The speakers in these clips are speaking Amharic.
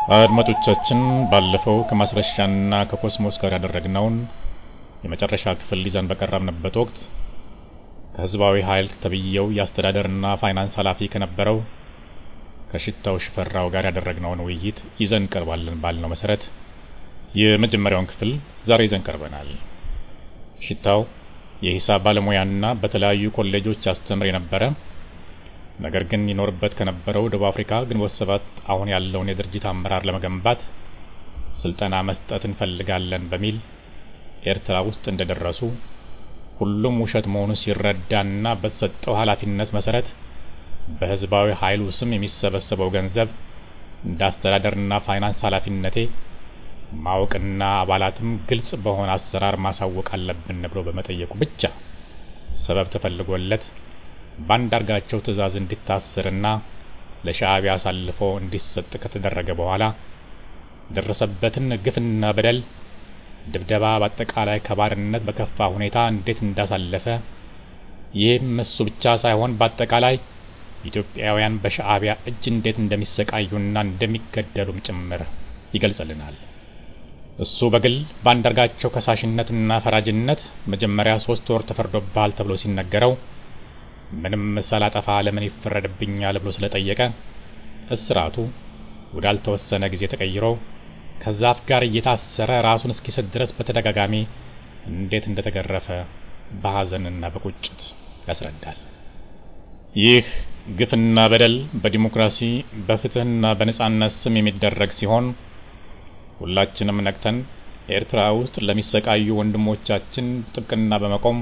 አድማጮቻችን ባለፈው ከማስረሻና ከኮስሞስ ጋር ያደረግነውን የመጨረሻ ክፍል ይዘን በቀረብንበት ወቅት ከህዝባዊ ኃይል ተብዬው የአስተዳደርና ፋይናንስ ኃላፊ ከነበረው ከሽታው ሽፈራው ጋር ያደረግነውን ውይይት ይዘን ቀርባለን ባልነው መሰረት የመጀመሪያውን ክፍል ዛሬ ይዘን ቀርበናል። ሽታው የሂሳብ ባለሙያና በተለያዩ ኮሌጆች ያስተምር የነበረ ነገር ግን ይኖርበት ከነበረው ደቡብ አፍሪካ ግንቦት ሰባት አሁን ያለውን የድርጅት አመራር ለመገንባት ስልጠና መስጠት እንፈልጋለን በሚል ኤርትራ ውስጥ እንደደረሱ ሁሉም ውሸት መሆኑን ሲረዳና በተሰጠው ኃላፊነት መሰረት በህዝባዊ ኃይሉ ስም የሚሰበሰበው ገንዘብ እንደ አስተዳደርና ፋይናንስ ኃላፊነቴ ማወቅና አባላትም ግልጽ በሆነ አሰራር ማሳወቅ አለብን ብሎ በመጠየቁ ብቻ ሰበብ ተፈልጎለት በአንዳርጋቸው ትዕዛዝ እንዲታሰርና ለሻዕቢያ አሳልፎ እንዲሰጥ ከተደረገ በኋላ ደረሰበትን ግፍና በደል ድብደባ በአጠቃላይ ከባርነት በከፋ ሁኔታ እንዴት እንዳሳለፈ ይህም እሱ ብቻ ሳይሆን በአጠቃላይ ኢትዮጵያውያን በሻዕቢያ እጅ እንዴት እንደሚሰቃዩና እንደሚገደሉም ጭምር ይገልጽልናል። እሱ በግል በአንዳርጋቸው ከሳሽነትና ፈራጅነት መጀመሪያ ሶስት ወር ተፈርዶብሃል ተብሎ ሲነገረው ምንም ሳላጠፋ ለምን ይፈረድብኛል ብሎ ስለጠየቀ እስራቱ ወዳልተወሰነ ጊዜ ተቀይሮ ከዛፍ ጋር እየታሰረ ራሱን እስኪስት ድረስ በተደጋጋሚ እንዴት እንደተገረፈ በሐዘንና በቁጭት ያስረዳል። ይህ ግፍና በደል በዲሞክራሲ በፍትህና በነጻነት ስም የሚደረግ ሲሆን ሁላችንም ነቅተን ኤርትራ ውስጥ ለሚሰቃዩ ወንድሞቻችን ጥብቅና በመቆም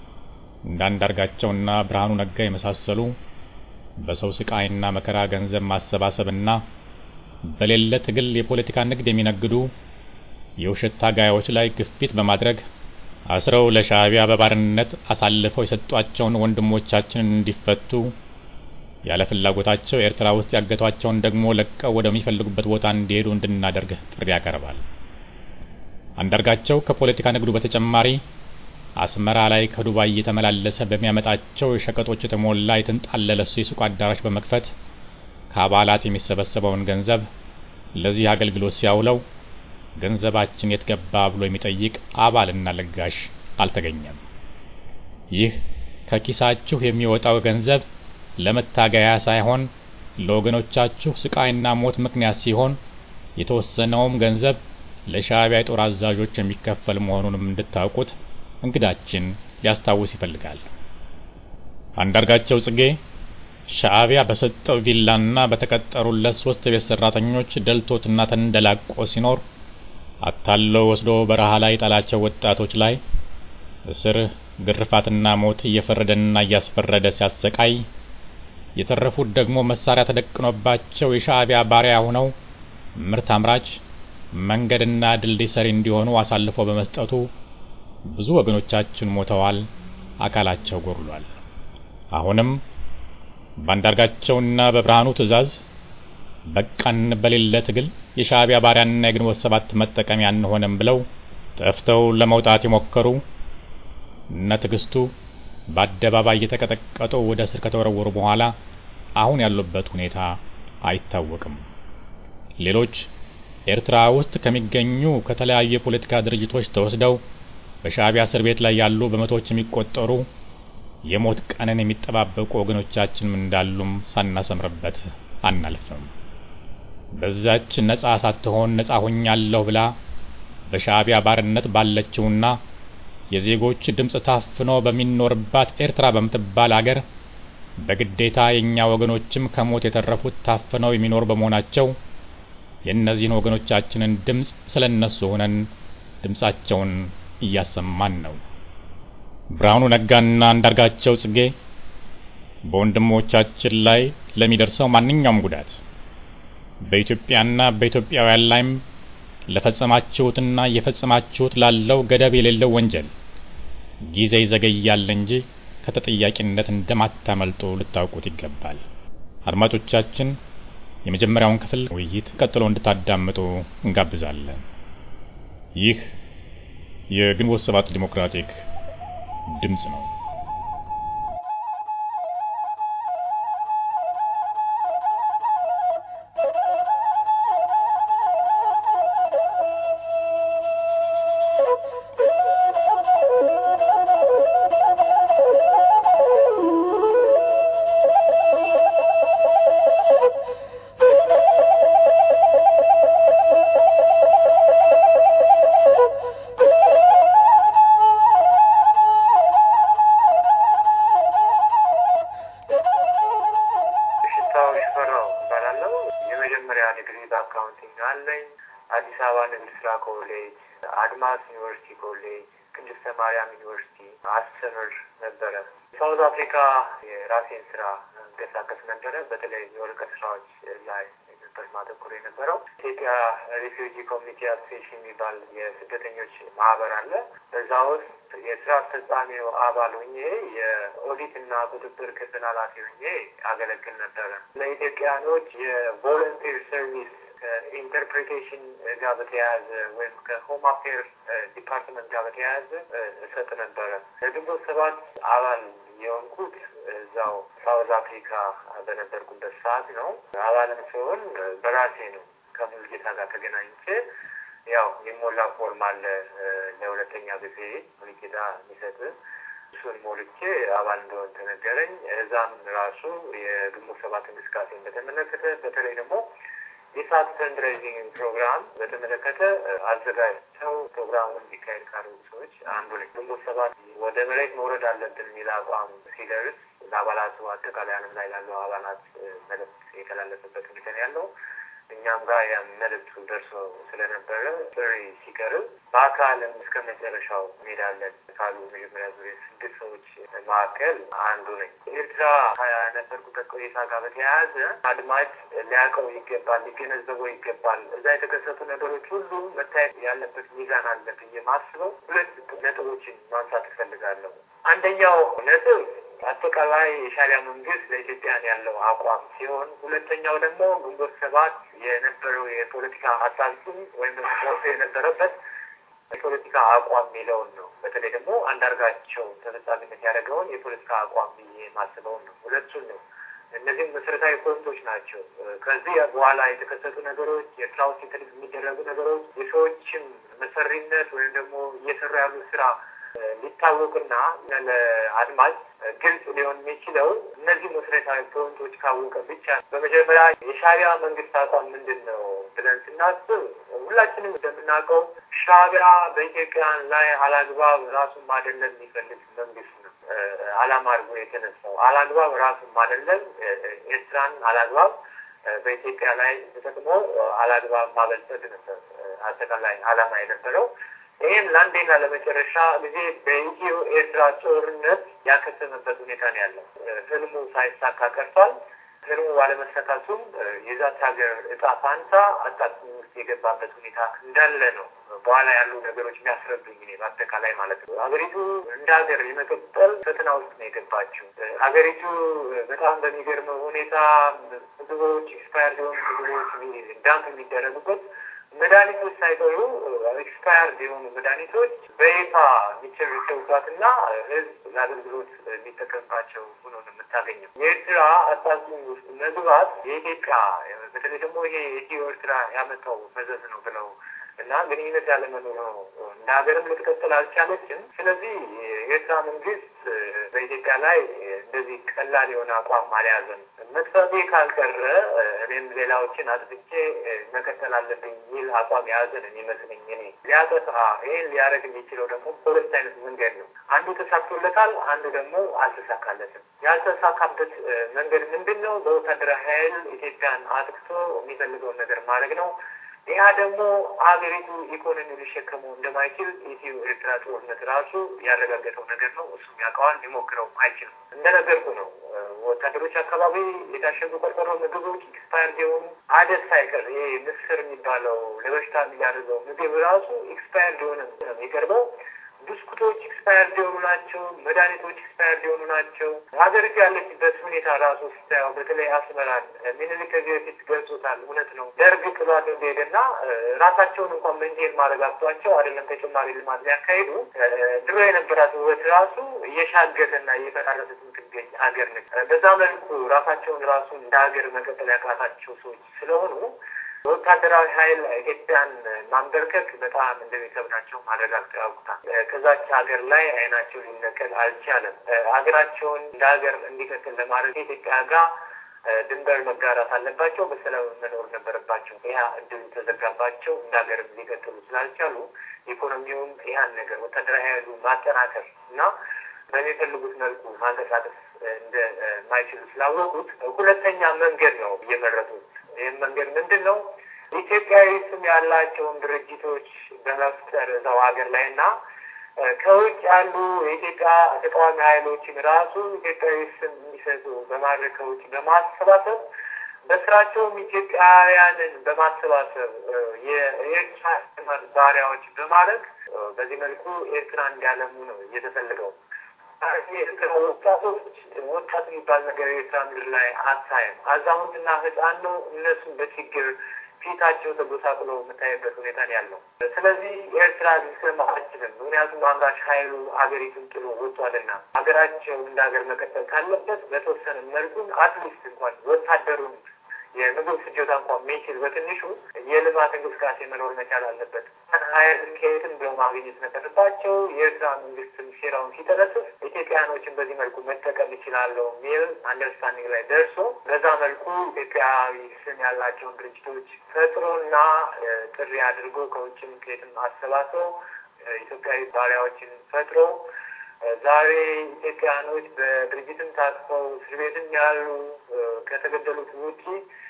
እንዳንዳርጋቸውና ብርሃኑ ነጋ የመሳሰሉ በሰው ስቃይና መከራ ገንዘብ ማሰባሰብና በሌለ ትግል የፖለቲካ ንግድ የሚነግዱ የውሸት ታጋዮች ላይ ግፊት በማድረግ አስረው ለሻዕቢያ በባርነት አሳልፈው የሰጧቸውን ወንድሞቻችንን እንዲፈቱ ያለ ፍላጎታቸው ኤርትራ ውስጥ ያገቷቸውን ደግሞ ለቀው ወደሚፈልጉበት ቦታ እንዲሄዱ እንድናደርግ ጥሪ ያቀርባል። አንዳርጋቸው ከፖለቲካ ንግዱ በተጨማሪ አስመራ ላይ ከዱባይ እየተመላለሰ በሚያመጣቸው ሸቀጦች የተሞላ የተንጣለለ የሱቅ አዳራሽ በመክፈት ከአባላት የሚሰበሰበውን ገንዘብ ለዚህ አገልግሎት ሲያውለው ገንዘባችን የት ገባ ብሎ የሚጠይቅ አባልና ለጋሽ አልተገኘም። ይህ ከኪሳችሁ የሚወጣው ገንዘብ ለመታገያ ሳይሆን ለወገኖቻችሁ ስቃይና ሞት ምክንያት ሲሆን የተወሰነውም ገንዘብ ለሻዕቢያ የጦር አዛዦች የሚከፈል መሆኑንም እንድታውቁት እንግዳችን ሊያስታውስ ይፈልጋል። አንዳርጋቸው ጽጌ ሻዕቢያ በሰጠው ቪላና በተቀጠሩለት ሶስት ቤት ሰራተኞች ደልቶትና ተንደላቆ ሲኖር አታለው ወስዶ በረሃ ላይ ጣላቸው ወጣቶች ላይ እስር፣ ግርፋትና ሞት እየፈረደና እያስፈረደ ሲያሰቃይ የተረፉት ደግሞ መሳሪያ ተደቅኖባቸው የሻዕቢያ ባሪያ ሆነው ምርት አምራች መንገድና ድልድይ ሰሪ እንዲሆኑ አሳልፎ በመስጠቱ ብዙ ወገኖቻችን ሞተዋል፣ አካላቸው ጎድሏል። አሁንም በአንዳርጋቸውና በብርሃኑ ትዕዛዝ በቃን በሌለ ትግል የሻዕቢያ ባሪያና የግንቦት ሰባት መጠቀሚያ አንሆንም ብለው ጠፍተው ለመውጣት የሞከሩ እነ ትዕግስቱ በአደባባይ እየተቀጠቀጡ ወደ እስር ከተወረወሩ በኋላ አሁን ያሉበት ሁኔታ አይታወቅም። ሌሎች ኤርትራ ውስጥ ከሚገኙ ከተለያዩ የፖለቲካ ድርጅቶች ተወስደው በሻዕቢያ እስር ቤት ላይ ያሉ በመቶዎች የሚቆጠሩ የሞት ቀንን የሚጠባበቁ ወገኖቻችንም እንዳሉም ሳናሰምርበት አናልፍም። በዛች ነጻ ሳትሆን ነጻ ሆኛለሁ ብላ በሻዕቢያ ባርነት ባለችውና የዜጎች ድምፅ ታፍኖ በሚኖርባት ኤርትራ በምትባል አገር በግዴታ የእኛ ወገኖችም ከሞት የተረፉት ታፍነው የሚኖሩ በመሆናቸው የእነዚህን ወገኖቻችንን ድምፅ ስለ እነሱ ሆነን ድምፃቸውን እያሰማን ነው። ብርሃኑ ነጋና አንዳርጋቸው ጽጌ በወንድሞቻችን ላይ ለሚደርሰው ማንኛውም ጉዳት በኢትዮጵያና በኢትዮጵያውያን ላይም ለፈጸማችሁትና እየፈጸማችሁት ላለው ገደብ የሌለው ወንጀል ጊዜ ይዘገያል እንጂ ከተጠያቂነት እንደማታመልጡ ልታውቁት ይገባል። አድማጮቻችን የመጀመሪያውን ክፍል ውይይት ቀጥሎ እንድታዳምጡ እንጋብዛለን። ይህ የግንቦት ሰባት ዲሞክራቲክ ድምፅ ነው። ኮሌጅ፣ አድማስ ዩኒቨርሲቲ ኮሌጅ፣ ቅድስተ ማርያም ዩኒቨርሲቲ አስተምር ነበረ። ሳውዝ አፍሪካ የራሴን ስራ እንቀሳቀስ ነበረ። በተለይ የወረቀት ስራዎች ላይ ነበር ማተኮር የነበረው። ኢትዮጵያ ሪፊውጂ ኮሚኒቲ አሶሴሽን የሚባል የስደተኞች ማህበር አለ። በዛ ውስጥ የስራ አስፈጻሚው አባል ሆኜ የኦዲት እና ቁጥጥር ክፍል ኃላፊ ሆኜ አገለግል ነበረ። ለኢትዮጵያኖች የቮለንቲር ሰርቪስ ከኢንተርፕሬቴሽን ጋር በተያያዘ ወይም ከሆም አፌር ዲፓርትመንት ጋር በተያያዘ እሰጥ ነበረ። ለግንቦት ሰባት አባል የሆንኩት እዛው ሳውዝ አፍሪካ በነበርኩበት ሰዓት ነው። አባልም ሲሆን በራሴ ነው ከሙልጌታ ጋር ተገናኝቼ ያው የሞላ ፎርም አለ ለሁለተኛ ጊዜ ሙልጌታ የሚሰጥ እሱን ሞልቼ አባል እንደሆን ተነገረኝ። እዛም ራሱ የግንቦት ሰባት እንቅስቃሴን በተመለከተ በተለይ ደግሞ የሳት ፈንድሬዚንግ ፕሮግራም በተመለከተ አዘጋጅተው ፕሮግራሙን እንዲካሄድ ካደረጉ ሰዎች አንዱ ነኝ። ግንቦት ሰባት ወደ መሬት መውረድ አለብን የሚል አቋም ሲደርስ ለአባላቱ አጠቃላይ ዓለም ላይ ላለው አባላት መልዕክት የተላለፈበት ሁኔታ ነው ያለው። እኛም ጋር ያ መልዕክቱ ደርሶ ስለነበረ ጥሪ ሲቀርብ በአካልም እስከ መጨረሻው እንሄዳለን ካሉ መጀመሪያ ዙሪያ ስድስት ሰዎች መካከል አንዱ ነኝ። ኤርትራ ከነበርኩበት ቆይታ ጋር በተያያዘ አድማጭ ሊያውቀው ይገባል፣ ሊገነዘበው ይገባል። እዛ የተከሰቱ ነገሮች ሁሉ መታየት ያለበት ሚዛን አለ ብዬ ማስበው ሁለት ነጥቦችን ማንሳት እፈልጋለሁ። አንደኛው ነጥብ አጠቃላይ የሻዕቢያ መንግስት ለኢትዮጵያን ያለው አቋም ሲሆን ሁለተኛው ደግሞ ግንቦት ሰባት የነበረው የፖለቲካ አሳልፉም ወይም ደግሞ የነበረበት የፖለቲካ አቋም የሚለውን ነው። በተለይ ደግሞ አንዳርጋቸው ተፈጻሚነት ያደረገውን የፖለቲካ አቋም ብዬ የማስበውን ነው። ሁለቱን ነው። እነዚህም መሰረታዊ ፖይንቶች ናቸው። ከዚህ በኋላ የተከሰቱ ነገሮች፣ ኤርትራ ውስጥ የሚደረጉ ነገሮች፣ የሰዎችም መሰሪነት ወይም ደግሞ እየሰሩ ያሉ ስራ ሊታወቅና ለአድማጭ ግልጽ ሊሆን የሚችለው እነዚህ መሰረታዊ ፖይንቶች ካወቀ ብቻ። በመጀመሪያ የሻዕቢያ መንግስት አቋም ምንድን ነው ብለን ስናስብ ሁላችንም እንደምናውቀው ሻዕቢያ በኢትዮጵያ ላይ አላግባብ ራሱን ማደለል የሚፈልግ መንግስት ነው። አላማ አድርጎ የተነሳው አላግባብ ራሱን ማደለል፣ ኤርትራን አላግባብ በኢትዮጵያ ላይ ተጠቅሞ አላግባብ ማበልጸግ ነበር አጠቃላይ አላማ የነበረው። ይህም ለአንዴና ለመጨረሻ ጊዜ በኢትዮ ኤርትራ ጦርነት ያከተመበት ሁኔታ ነው ያለው። ህልሙ ሳይሳካ ቀርቷል። ህልሙ ባለመሳካቱም የዛት ሀገር እጣ ፋንታ አጣጥሚ ውስጥ የገባበት ሁኔታ እንዳለ ነው በኋላ ያሉ ነገሮች የሚያስረዱኝ እኔ በአጠቃላይ ማለት ነው። ሀገሪቱ እንደ ሀገር የመቀጠል ፈተና ውስጥ ነው የገባችው። ሀገሪቱ በጣም በሚገርመው ሁኔታ ምግቦች ኤክስፓየር የሆኑ ምግቦች ዳምፕ የሚደረጉበት መድኃኒቶች ሳይቀሩ ኤክስፓየርድ የሆኑ መድኃኒቶች በይፋ የሚቸርቸውባትና ህዝብ ለአገልግሎት የሚጠቀምባቸው ሆኖ ነው የምታገኘው። የኤርትራ አጣብቂኝ ውስጥ መግባት የኢትዮጵያ በተለይ ደግሞ ይሄ የኢትዮ ኤርትራ ያመጣው መዘዝ ነው ብለው እና ግንኙነት ያለመኖር ነው። እንደ ሀገርም ልትቀጥል አልቻለችም። ስለዚህ የኤርትራ መንግስት በኢትዮጵያ ላይ እንደዚህ ቀላል የሆነ አቋም አልያዘም። መጥፋቴ ካልቀረ እኔም ሌላዎችን አጥፍቼ መቀጠል አለብኝ የሚል አቋም የያዘን የሚመስለኝ እኔ ሊያጠፋ ይህን ሊያደርግ የሚችለው ደግሞ በሁለት አይነት መንገድ ነው። አንዱ ተሳክቶለታል፣ አንዱ ደግሞ አልተሳካለትም። ያልተሳካበት መንገድ ምንድን ነው? በወታደራዊ ኃይል ኢትዮጵያን አጥቅቶ የሚፈልገውን ነገር ማድረግ ነው። ያ ደግሞ ሀገሪቱ ኢኮኖሚ ሊሸከመው እንደማይችል ኢትዮ ኤርትራ ጦርነት ራሱ ያረጋገጠው ነገር ነው። እሱም ያውቀዋል፣ ሊሞክረው አይችልም። እንደነገርኩ ነው። ወታደሮች አካባቢ የታሸጉ ቆርቆሮ ምግቦች ኤክስፓየርድ የሆኑ አደስ ሳይቀር ይሄ ምስር የሚባለው ለበሽታ የሚያደርገው ምግብ ራሱ ኤክስፓየርድ የሆነ ነው የሚቀርበው። ብስኩቶች ኤክስፓየርድ የሆኑ ናቸው። መድኃኒቶች ኤክስፓየርድ የሆኑ ናቸው። ሀገሪቱ ያለችበት ሁኔታ ራሱ ስታየው በተለይ አስመራን ሚኒሊክ ከዚህ በፊት ገልጾታል። እውነት ነው። ደርግ ጥሏት እንደሄደና ራሳቸውን እንኳን መንቴን ማድረግ አቅቷቸው አይደለም ተጨማሪ ልማት ሊያካሂዱ ድሮ የነበራት ውበት ራሱ እየሻገተና እየፈራረሰት የምትገኝ ሀገር ነች። በዛ መልኩ ራሳቸውን ራሱ እንደ ሀገር መቀጠል ያቃታቸው ሰዎች ስለሆኑ በወታደራዊ ኃይል ኢትዮጵያን ማንበርከክ በጣም እንደሚከብዳቸው ማረጋግጠው ያውቁታል። ከዛች ሀገር ላይ አይናቸው ሊነቀል አልቻለም። ሀገራቸውን እንደ ሀገር እንዲቀጥል ለማድረግ ኢትዮጵያ ጋር ድንበር መጋራት አለባቸው። በሰላም መኖር ነበረባቸው። ይህ እድል ተዘጋባቸው። እንደ ሀገር ሊቀጥሉ ስላልቻሉ ኢኮኖሚውም ይህን ነገር ወታደራዊ ኃይሉ ማጠናከር እና በሚፈልጉት መልኩ ማንቀሳቀስ እንደማይችሉ ስላወቁት ሁለተኛ መንገድ ነው እየመረጡት። ይህም መንገድ ምንድን ነው? ኢትዮጵያዊ ስም ያላቸውን ድርጅቶች በመፍጠር እዛው ሀገር ላይ እና ከውጭ ያሉ የኢትዮጵያ ተቃዋሚ ኃይሎችን ራሱ ኢትዮጵያዊ ስም እንዲሰጡ በማድረግ ከውጭ በማሰባሰብ በስራቸውም ኢትዮጵያውያንን በማሰባሰብ የኤርትራ ባሪያዎች በማድረግ በዚህ መልኩ ኤርትራ እንዲያለሙ ነው እየተፈልገው። የኤርትራ ወጣቶች ወጣት የሚባል ነገር የኤርትራ ምድር ላይ አታይም። አዛውንትና ሕፃን ነው። እነሱም በችግር ፊታቸው ተጎሳቅሎ የምታይበት ሁኔታ ነው ያለው። ስለዚህ ኤርትራ ሊሰማ አችልም። ምክንያቱም አምራች ኃይሉ ሀገሪቱን ጥሎ ወጥቷልና ሀገራቸው እንደ ሀገር መቀጠል ካለበት በተወሰነ መልኩን አትሊስት እንኳን ወታደሩን የምግብ ፍጆታ እንኳን የሚችል በትንሹ የልማት እንቅስቃሴ መኖር መቻል አለበት። ሀይል ከየትም ብለው ማግኘት ነበረባቸው። የኤርትራ መንግስትም ሴራውን ሲጠነስስ ኢትዮጵያኖችን በዚህ መልኩ መጠቀም ይችላለሁ የሚል አንደርስታንዲንግ ላይ ደርሶ በዛ መልኩ ኢትዮጵያዊ ስም ያላቸውን ድርጅቶች ፈጥሮና ጥሪ አድርጎ ከውጭም ከየትም አሰባስበው ኢትዮጵያዊ ባሪያዎችን ፈጥሮ ዛሬ ኢትዮጵያኖች በድርጅትም ታቅፈው እስር ቤትም ያሉ ከተገደሉት ውጪ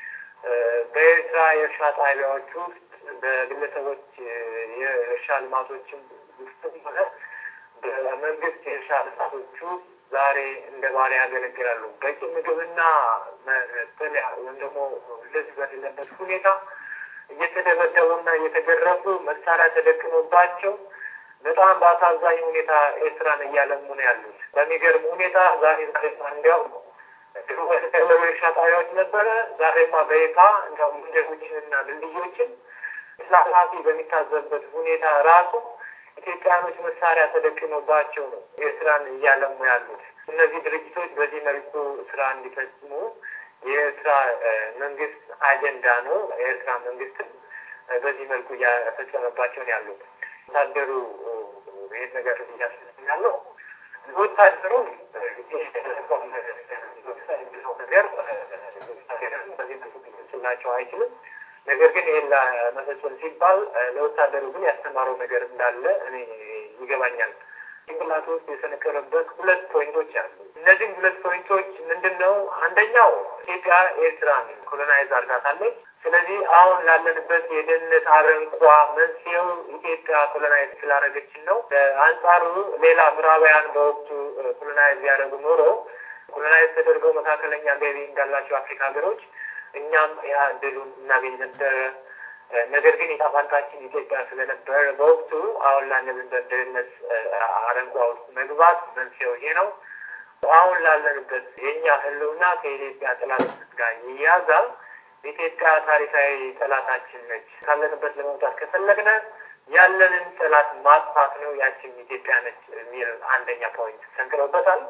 በኤርትራ የእርሻ ጣቢያዎች ውስጥ በግለሰቦች የእርሻ ልማቶችም ውስጥም ሆነ በመንግስት የእርሻ ልማቶች ውስጥ ዛሬ እንደ ባሪያ ያገለግላሉ። በቂ ምግብና መጠለያ ወይም ደግሞ ልብስ በሌለበት ሁኔታ እየተደበደቡና እየተገረፉ መሳሪያ ተደቅኖባቸው በጣም በአሳዛኝ ሁኔታ ኤርትራን እያለሙ ነው ያሉት። በሚገርም ሁኔታ ዛሬ ዛሬ እንዲያው ድሮ በተቀለበ እርሻ ጣቢያዎች ነበረ። ዛሬማ በይፋ እንዲያው መንገዶችንና ድልድዮችን ኃላፊ በሚታዘብበት ሁኔታ ራሱ ኢትዮጵያኖች መሳሪያ ተደቅኖባቸው ነው ኤርትራን እያለሙ ያሉት። እነዚህ ድርጅቶች በዚህ መልኩ ስራ እንዲፈጽሙ የኤርትራ መንግስት አጀንዳ ነው። የኤርትራ መንግስትም በዚህ መልኩ እያፈጸመባቸው ነው ያሉት። ወታደሩ ይህን ነገር እያስፈጽም ያለው ወታደሩ ነገር በዚህ መልኩ ሊገልጽላቸው አይችልም። ነገር ግን ይህን ለመፈጸም ሲባል ለወታደሩ ግን ያስተማረው ነገር እንዳለ እኔ ይገባኛል። ጭንቅላቱ ውስጥ የሰነቀረበት ሁለት ፖይንቶች አሉ። እነዚህም ሁለት ፖይንቶች ምንድን ነው? አንደኛው ኢትዮጵያ ኤርትራን ኮሎናይዝ አድርጋታለች። ስለዚህ አሁን ላለንበት የደህንነት አረንቋ መንስኤው ኢትዮጵያ ኮሎናይዝ ስላደረገችን ነው። አንጻሩ ሌላ ምዕራባውያን በወቅቱ ኮሎናይዝ ያደረጉ ኖሮ ኮሎናይዝ ተደርገው መካከለኛ ገቢ እንዳላቸው አፍሪካ ሀገሮች እኛም ያ እድሉን እናገኝ ነበረ። ነገር ግን የጣፋንታችን ኢትዮጵያ ስለነበረ በወቅቱ አሁን ላለንበት ድህነት አረንቋ ውስጥ መግባት መንስኤው ይሄ ነው። አሁን ላለንበት የእኛ ህልውና ከኢትዮጵያ ጠላትነት ጋር ይያዛል። ኢትዮጵያ ታሪካዊ ጠላታችን ነች። ካለንበት ለመውጣት ከፈለግነ ያለንን ጠላት ማጥፋት ነው። ያችን ኢትዮጵያ ነች የሚል አንደኛ ፖይንት ሰንቅረውበታል።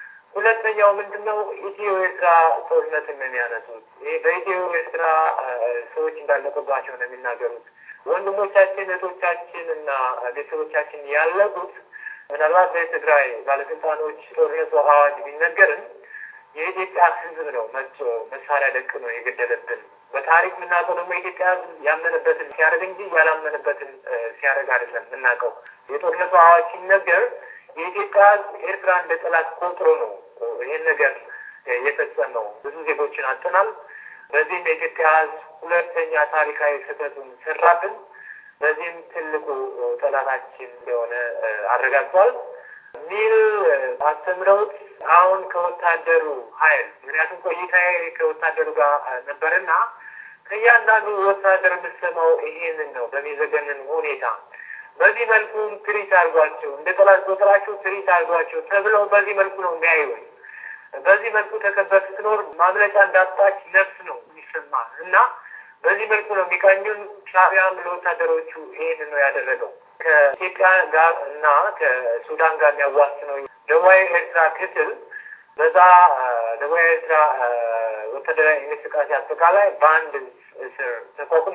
ሁለተኛው ምንድን ነው? ኢትዮ ኤርትራ ጦርነትን ነው የሚያነሱት። ይህ በኢትዮ ኤርትራ ሰዎች እንዳለቁባቸው ነው የሚናገሩት። ወንድሞቻችን እህቶቻችን እና ቤተሰቦቻችን ያለቁት ምናልባት በትግራይ ባለስልጣኖች ጦርነቱ አዋጅ ቢነገርም የኢትዮጵያ ሕዝብ ነው መጥቶ መሳሪያ ደቅ ነው የገደለብን። በታሪክ የምናውቀው ደግሞ የኢትዮጵያ ሕዝብ ያመነበትን ሲያደርግ እንጂ ያላመነበትን ሲያደርግ አይደለም የምናውቀው። የጦርነቱ አዋጅ ሲነገር የኢትዮጵያ ሕዝብ ኤርትራ እንደ ጠላት ቆጥሮ ነው ይህን ነገር የፈጸመው። ብዙ ዜጎችን አጥተናል። በዚህም የኢትዮጵያ ሕዝብ ሁለተኛ ታሪካዊ ስህተቱን ሰራብን። በዚህም ትልቁ ጠላታችን እንደሆነ አረጋግጧል ሚል አስተምረውት አሁን ከወታደሩ ኃይል ምክንያቱም ቆይታዬ ከወታደሩ ጋር ነበርና ከእያንዳንዱ ወታደር የምሰማው ይሄንን ነው በሚዘገንን ሁኔታ በዚህ መልኩ ትሪት አድርጓቸው እንደ ጠላት ቆጥራቸው ትሪት አድርጓቸው ተብለው በዚህ መልኩ ነው የሚያዩኝ። በዚህ መልኩ ተከበር ስትኖር ማምለጫ እንዳጣች ነፍስ ነው የሚሰማ እና በዚህ መልኩ ነው የሚቃኙን። ሻዕቢያም ለወታደሮቹ ይህን ነው ያደረገው። ከኢትዮጵያ ጋር እና ከሱዳን ጋር የሚያዋስነው ደቡባዊ ኤርትራ ክፍል በዛ ደቡባዊ ኤርትራ ወታደራዊ እንቅስቃሴ አጠቃላይ በአንድ ስር ተቋቁሞ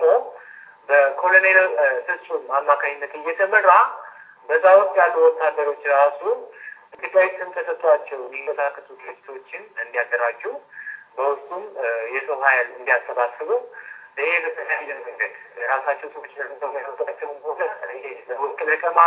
በኮሎኔል ፍጹም አማካኝነት እየተመራ በዛ ውስጥ ያሉ ወታደሮች ራሱ ኢትዮጵያዊ ስም ተሰጥቷቸው የሚንቀሳቀሱ ድርጅቶችን እንዲያደራጁ በውስጡም የሰው ኃይል እንዲያሰባስቡ ይሄ በተለያየ መንገድ ራሳቸው ሰዎች ለሚያወጣቸው ሆነ ለወርቅ ለቀማ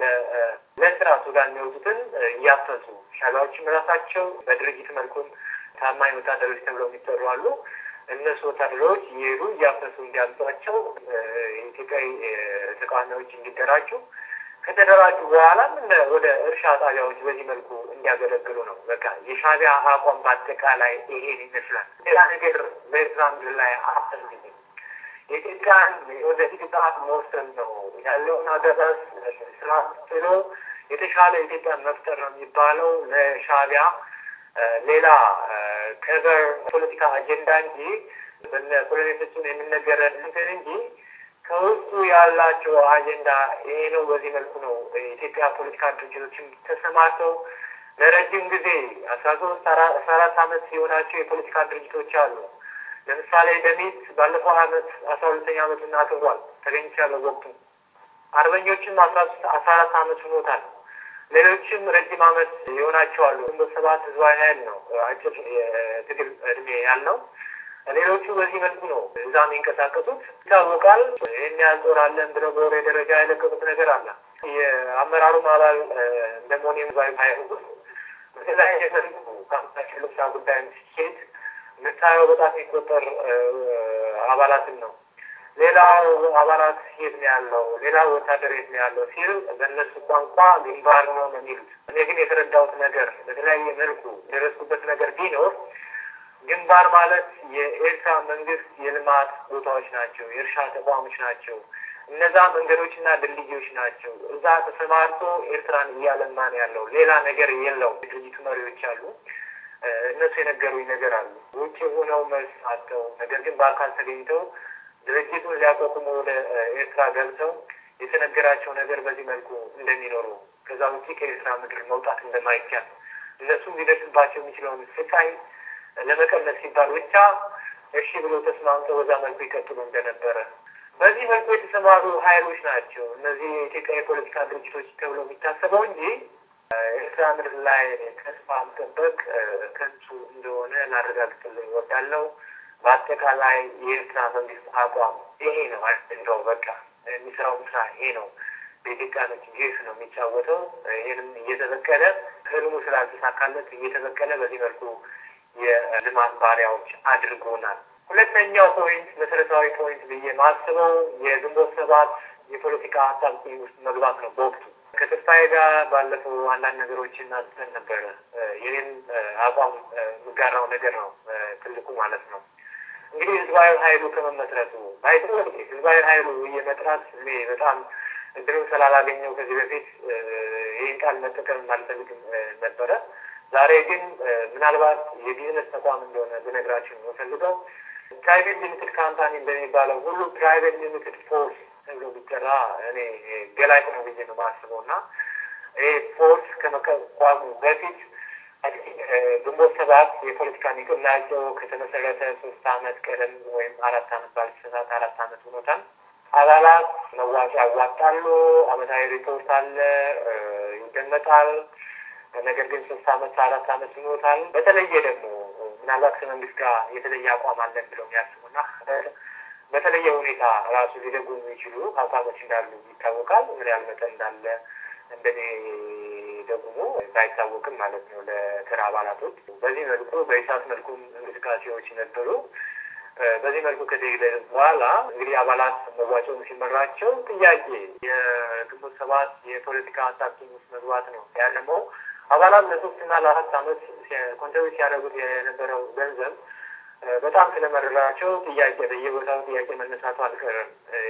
ለስራ ሱዳን የሚወጡትን እያፈሱ ሻዕቢያዎችም ራሳቸው በድርጅት መልኩም ታማኝ ወታደሮች ተብለው የሚጠሩ አሉ። እነሱ ወታደሮች እየሄዱ እያፈሱ እንዲያምጧቸው የኢትዮጵያዊ ተቃዋሚዎች እንዲደራጁ ከተደራጁ በኋላም ወደ እርሻ ጣቢያዎች በዚህ መልኩ እንዲያገለግሉ ነው። በቃ የሻዕቢያ አቋም በአጠቃላይ ይሄን ይመስላል። ሌላ ነገር በኤርትራ ምድር ላይ አፈልግም። የኢትዮጵያን ወደፊት ሰዓት መወሰን ነው ያለውን አገዛዝ ስራ ጥሎ የተሻለ ኢትዮጵያን መፍጠር ነው የሚባለው ለሻዕቢያ ሌላ ከቨር ፖለቲካ አጀንዳ እንጂ በነ ኮሎኔል ፍጹም የሚነገረን እንትን እንጂ ከውስጡ ያላቸው አጀንዳ ይሄ ነው። በዚህ መልኩ ነው የኢትዮጵያ ፖለቲካ ድርጅቶችም ተሰማርተው ለረጅም ጊዜ አስራ ሶስት አስራ አራት አመት የሆናቸው የፖለቲካ ድርጅቶች አሉ። ለምሳሌ ደሚት ባለፈው አመት አስራ ሁለተኛ አመቱን አክብሯል። ተገኝቻለሁ ወቅቱ አርበኞችም አስራ ሶስት አስራ አራት አመት ሆኖታል። ሌሎችም ረጅም አመት የሆናቸው አሉ። ግንቦት ሰባት ህዝባዊ ኃይል ነው አጭር የትግል እድሜ ያለው ሌሎቹ በዚህ መልኩ ነው እዛ የሚንቀሳቀሱት ይታወቃል። ይህን ያህል ጦር አለን ብለው በወሬ ደረጃ የለቀቁት ነገር አለ። የአመራሩም አባል እንደመሆን ህዝባዊ ኃይል ውስጥ በተለያየ መልኩ ከአምታቸው ልብሳ ጉዳይ ሲሄድ የምታየው በጣም የሚቆጠር አባላትን ነው። ሌላው አባላት የት ነው ያለው? ሌላው ወታደር የት ነው ያለው ሲል በእነሱ ቋንቋ ግንባር ነው ነው የሚሉት። እኔ ግን የተረዳሁት ነገር በተለያየ መልኩ የደረስኩበት ነገር ቢኖር ግንባር ማለት የኤርትራ መንግስት የልማት ቦታዎች ናቸው፣ የእርሻ ተቋሞች ናቸው። እነዛ መንገዶችና ድልድዮች ናቸው። እዛ ተሰማርቶ ኤርትራን እያለማ ነው ያለው። ሌላ ነገር የለውም። የድርጅቱ መሪዎች አሉ። እነሱ የነገሩኝ ነገር አሉ። ውጭ ሆነው መልስ አጥተው ነገር ግን በአካል ተገኝተው ድርጅቱን ሊያቋቁሙ ወደ ኤርትራ ገብተው የተነገራቸው ነገር በዚህ መልኩ እንደሚኖሩ ከዛ ውጭ ከኤርትራ ምድር መውጣት እንደማይቻል እነሱም ሊደርስባቸው የሚችለውን ስቃይ ለመቀነስ ሲባል ብቻ እሺ ብሎ ተስማምተው በዛ መልኩ ይቀጥሉ እንደነበረ በዚህ መልኩ የተሰማሩ ሀይሎች ናቸው እነዚህ የኢትዮጵያ የፖለቲካ ድርጅቶች ተብሎ የሚታሰበው እንጂ ኤርትራ ምድር ላይ ተስፋ መጠበቅ ከንቱ እንደሆነ ላረጋግጥልኝ እወዳለሁ። በአጠቃላይ የኤርትራ መንግስት አቋም ይሄ ነው። እንደው በቃ የሚሰራው ስራ ይሄ ነው። በኢትዮጵያኖች ጌስ ነው የሚጫወተው። ይህንም እየተበቀለ ህልሙ ስላልተሳካለት እየተበቀለ በዚህ መልኩ የልማት ባሪያዎች አድርጎናል። ሁለተኛው ፖይንት መሰረታዊ ፖይንት ብዬ ማስበው የግንቦት ሰባት የፖለቲካ አጣብቂኝ ውስጥ መግባት ነው። በወቅቱ ከተስፋዬ ጋር ባለፈው አንዳንድ ነገሮችን አንስተን ነበረ። ይህን አቋም የምጋራው ነገር ነው ትልቁ ማለት ነው። እንግዲህ ህዝባዊ ኃይሉ ከመመስረቱ ባይቶ ህዝባዊ ኃይሉ የመጥራት እኔ በጣም እድሉን ስላላገኘው ከዚህ በፊት ይህን ቃል መጠቀም አልፈልግም ነበረ። ዛሬ ግን ምናልባት የቢዝነስ ተቋም እንደሆነ ብነግራችሁ የምፈልገው ፕራይቬት ሊሚትድ ካምፓኒ እንደሚባለው ሁሉ ፕራይቬት ሊሚትድ ፎርስ ተብሎ ቢጠራ እኔ ገላጭ ነው ብዬ ነው የማስበው እና ይህ ፎርስ ከመቋቋሙ በፊት ግንቦት ሰባት የፖለቲካ ንቅናቄው ከተመሰረተ ሶስት አመት ቀደም ወይም አራት አመት ባልተሳሳት አራት አመት ሆኖታል። አባላት መዋጮ ያዋጣሉ። አመታዊ ሪፖርት አለ፣ ይደመጣል። ነገር ግን ሶስት አመት አራት አመት ሆኖታል። በተለየ ደግሞ ምናልባት ከመንግስት ጋር የተለየ አቋም አለን ብለው የሚያስቡና በተለየ ሁኔታ ራሱ ሊደጉ የሚችሉ አቋሞች እንዳሉ ይታወቃል። ምን ያህል መጠን እንዳለ እንደኔ ደግሞ ባይታወቅም ማለት ነው ለተራ አባላቶች በዚህ መልኩ በኢሳት መልኩም እንቅስቃሴዎች ነበሩ። በዚህ መልኩ ከተሄደ በኋላ እንግዲህ አባላት መዋጮም ሲመራቸው ጥያቄ የግንቦት ሰባት የፖለቲካ አጣብቂኝ ውስጥ መግባት ነው ያለመው። አባላት ለሶስትና ለአራት አመት ኮንትሪቢዩት ሲያደርጉት የነበረው ገንዘብ በጣም ስለመረራቸው ጥያቄ በየቦታው ጥያቄ መነሳቱ አልቀረም።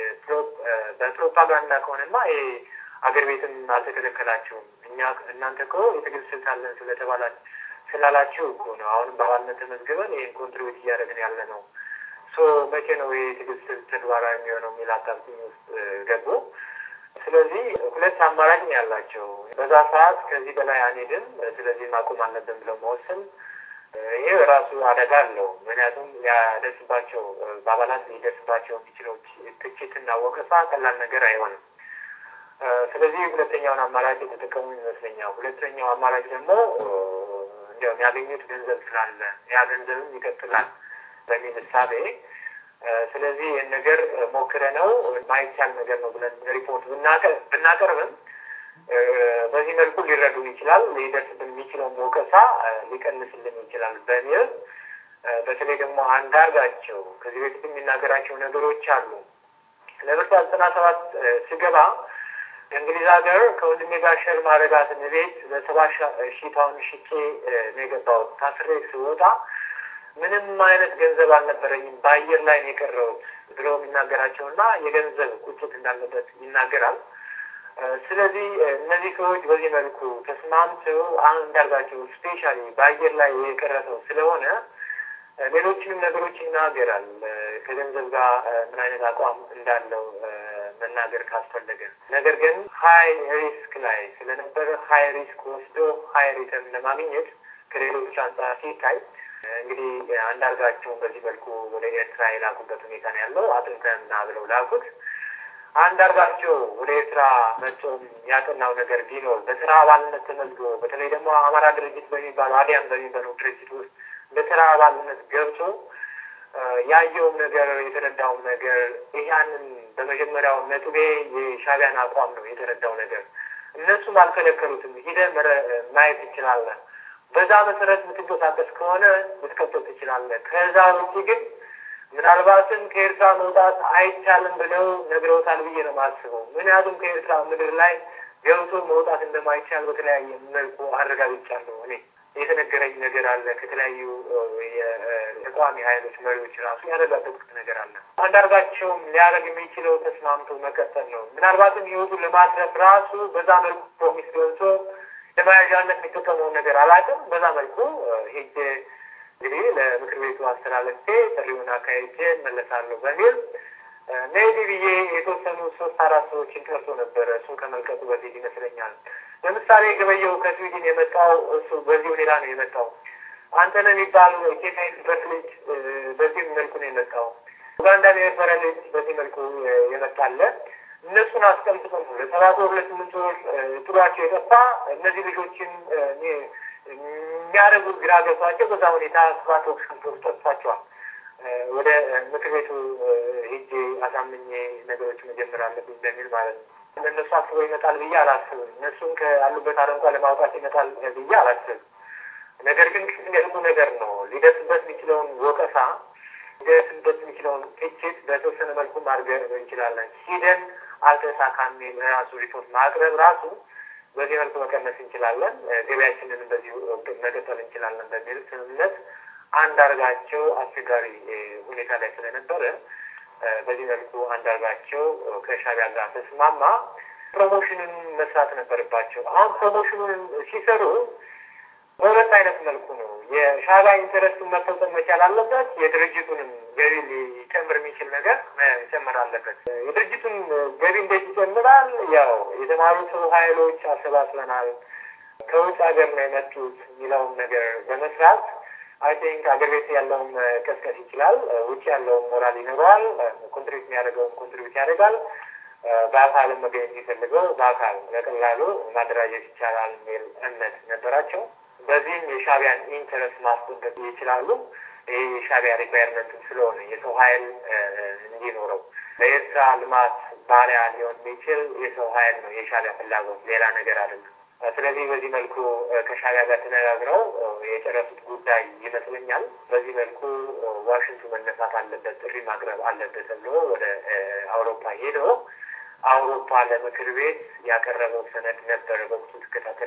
በፕሮፓጋንዳ ከሆነማ ይሄ አገር ቤትም አልተከለከላችሁም። እኛ እናንተ እኮ የትግል ስልት አለን ስለተባላ ስላላችሁ እኮ ነው አሁንም በአባልነት ተመዝግበን ይህን ኮንትሪቢዩት እያደረግን ያለ ነው። ሶ መቼ ነው ይህ የትግል ስልት ተግባራዊ የሚሆነው የሚል አጣብቂኝ ውስጥ ገቡ። ስለዚህ ሁለት አማራጭ ነው ያላቸው። በዛ ሰዓት ከዚህ በላይ አንሄድም፣ ስለዚህ ማቆም አለብን ብለው መወሰን ይሄ ራሱ አደጋ አለው። ምክንያቱም ያደርስባቸው በአባላት ሊደርስባቸው የሚችለው ትችትና ወቀሳ ቀላል ነገር አይሆንም። ስለዚህ ሁለተኛውን አማራጭ የተጠቀሙ ይመስለኛል። ሁለተኛው አማራጭ ደግሞ እንዲያው የሚያገኙት ገንዘብ ስላለ ያ ገንዘብም ይቀጥላል በሚል እሳቤ ስለዚህ ይህን ነገር ሞክረ ነው ማይቻል ነገር ነው ብለን ሪፖርት ብናቀርብም በዚህ መልኩ ሊረዱን ይችላል፣ ሊደርስብን የሚችለውን ወቀሳ ሊቀንስልን ይችላል በሚል በተለይ ደግሞ አንዳርጋቸው ከዚህ በፊት የሚናገራቸው ነገሮች አሉ። ለምርጫ ዘጠና ሰባት ስገባ እንግሊዝ ሀገር ከወንድሜ ጋር ሸር ማድረጋትን ቤት በሰባ ሺህ ፓውንድ ሽጬ ነው የገባሁት። ታስሬ ስወጣ ምንም አይነት ገንዘብ አልነበረኝም፣ በአየር ላይ ነው የቀረሁት ብሎ የሚናገራቸው እና የገንዘብ ቁጭት እንዳለበት ይናገራል። ስለዚህ እነዚህ ሰዎች በዚህ መልኩ ተስማምተው አንዳርጋቸው ስፔሻሊ በአየር ላይ የቀረ ሰው ስለሆነ ሌሎችንም ነገሮች ይናገራል። ከገንዘብ ጋር ምን አይነት አቋም እንዳለው መናገር ካስፈለገ፣ ነገር ግን ሀይ ሪስክ ላይ ስለነበረ ሀይ ሪስክ ወስዶ ሀይ ሪተርን ለማግኘት ከሌሎች አንጻር ሲታይ እንግዲህ አንዳርጋቸውን በዚህ መልኩ ወደ ኤርትራ የላኩበት ሁኔታ ነው ያለው። አጥንተንና ብለው ላኩት። አንዳርጋቸው ወደ ኤርትራ መቼም ያጠናው ነገር ቢኖር በስራ አባልነት ተመዝግቦ በተለይ ደግሞ አማራ ድርጅት በሚባለው አዲያም በሚባለው ድርጅት ውስጥ በስራ አባልነት ገብቶ ያየውም ነገር የተረዳውም ነገር ያንን በመጀመሪያው ነጥቤ የሻዕቢያን አቋም ነው የተረዳው ነገር። እነሱም አልከለከሉትም። ሂደህ ማየት ትችላለህ። በዛ መሰረት የምትንቀሳቀስ ከሆነ ልትቀጥል ትችላለህ። ከዛ ውጭ ግን ምናልባትም ከኤርትራ መውጣት አይቻልም ብለው ነግረውታል ብዬ ነው የማስበው። ምክንያቱም ከኤርትራ ምድር ላይ ገብቶ መውጣት እንደማይቻል በተለያየ መልኩ አረጋግጫለሁ እኔ የተነገረኝ ነገር አለ። ከተለያዩ የተቃዋሚ ኃይሎች መሪዎች ራሱ ያረጋገጥኩት ነገር አለ። አንዳርጋቸውም ሊያደርግ የሚችለው ተስማምቶ መቀጠል ነው። ምናልባትም ህይወቱን ለማትረፍ ራሱ በዛ መልኩ ፕሮሚስ ገብቶ ለመያዣነት የሚጠቀመውን ነገር አላውቅም። በዛ መልኩ ሄጄ እንግዲህ ለምክር ቤቱ አስተላለፌ ጥሪውን አካሄጄ መለሳለሁ በሚል ሜቢ ብዬ የተወሰኑ ሶስት አራት ሰዎችን ጠርቶ ነበረ። እሱ ከመልቀቁ በፊት ይመስለኛል። ለምሳሌ ገበየው ከስዊድን የመጣው እሱ በዚህ ሁኔታ ነው የመጣው። አንተነህ የሚባሉ ኬንያ የነበረ ልጅ በዚህ መልኩ ነው የመጣው። ኡጋንዳ የነበረ ልጅ በዚህ መልኩ የመጣለ እነሱን አስቀምጦ ነው ለሰባት ወር ለስምንት ወር ጥሯቸው የጠፋ እነዚህ ልጆችን የሚያደርጉት ግራ ገብቷቸው በዛ ሁኔታ ሰባት ወር ስምንት ወር ጠጥቷቸዋል። ወደ ምክር ቤቱ ሄጄ አሳምኜ ነገሮች መጀመር አለብኝ በሚል ማለት ነው። እነሱ አስበው ይመጣል ብዬ አላስብም። እነሱም ካሉበት አረንቋ ለማውጣት ይመጣል ብዬ አላስብም። ነገር ግን ቅድሚያቱ ነገር ነው ሊደርስበት የሚችለውን ወቀሳ ሊደርስበት የሚችለውን ትችት በተወሰነ መልኩ ማድረግ እንችላለን። ሂደን አልተሳካም ራሱ ሪፖርት ማቅረብ ራሱ በዚህ መልኩ መቀነስ እንችላለን፣ ገበያችንን በዚሁ መቀጠል እንችላለን በሚል ስምምነት አንዳርጋቸው አስቸጋሪ ሁኔታ ላይ ስለነበረ በዚህ መልኩ አንዳርጋቸው ከሻዕቢያ ጋር ተስማማ። ፕሮሞሽንን መስራት ነበረባቸው። አሁን ፕሮሞሽኑን ሲሰሩ በሁለት አይነት መልኩ ነው። የሻዕቢያ ኢንተረስቱን መፈጸም መቻል አለበት። የድርጅቱንም ገቢ ሊጨምር የሚችል ነገር መጨመር አለበት። የድርጅቱን ገቢ እንዴት ይጨምራል? ያው የተማሩ ሰው ኃይሎች አሰባስበናል፣ ከውጭ ሀገር ነው የመጡት የሚለውን ነገር በመስራት አይ ቲንክ አገር ቤት ያለውን ቀስቀስ ይችላል። ውጭ ያለውን ሞራል ይኖረዋል። ኮንትሪቢዩት የሚያደርገውን ኮንትሪቢዩት ያደርጋል። በአካልም መገኘት የሚፈልገው በአካል በቀላሉ ማደራጀት ይቻላል የሚል እምነት ነበራቸው። በዚህም የሻዕቢያን ኢንተረስት ማስጠበቅ ይችላሉ። ይህ የሻዕቢያ ሪኳየርመንትም ስለሆነ የሰው ኃይል እንዲኖረው ለኤርትራ ልማት ባሪያ ሊሆን የሚችል የሰው ኃይል ነው የሻዕቢያ ፍላጎት፣ ሌላ ነገር አይደለም። ስለዚህ በዚህ መልኩ ከሻዕቢያ ጋር ተነጋግረው የጨረሱት ጉዳይ ይመስለኛል። በዚህ መልኩ ዋሽንቱ መነሳት አለበት፣ ጥሪ ማቅረብ አለበት ተብሎ ወደ አውሮፓ ሄዶ አውሮፓ ለምክር ቤት ያቀረበው ሰነድ ነበረ። በወቅቱ ትከታተል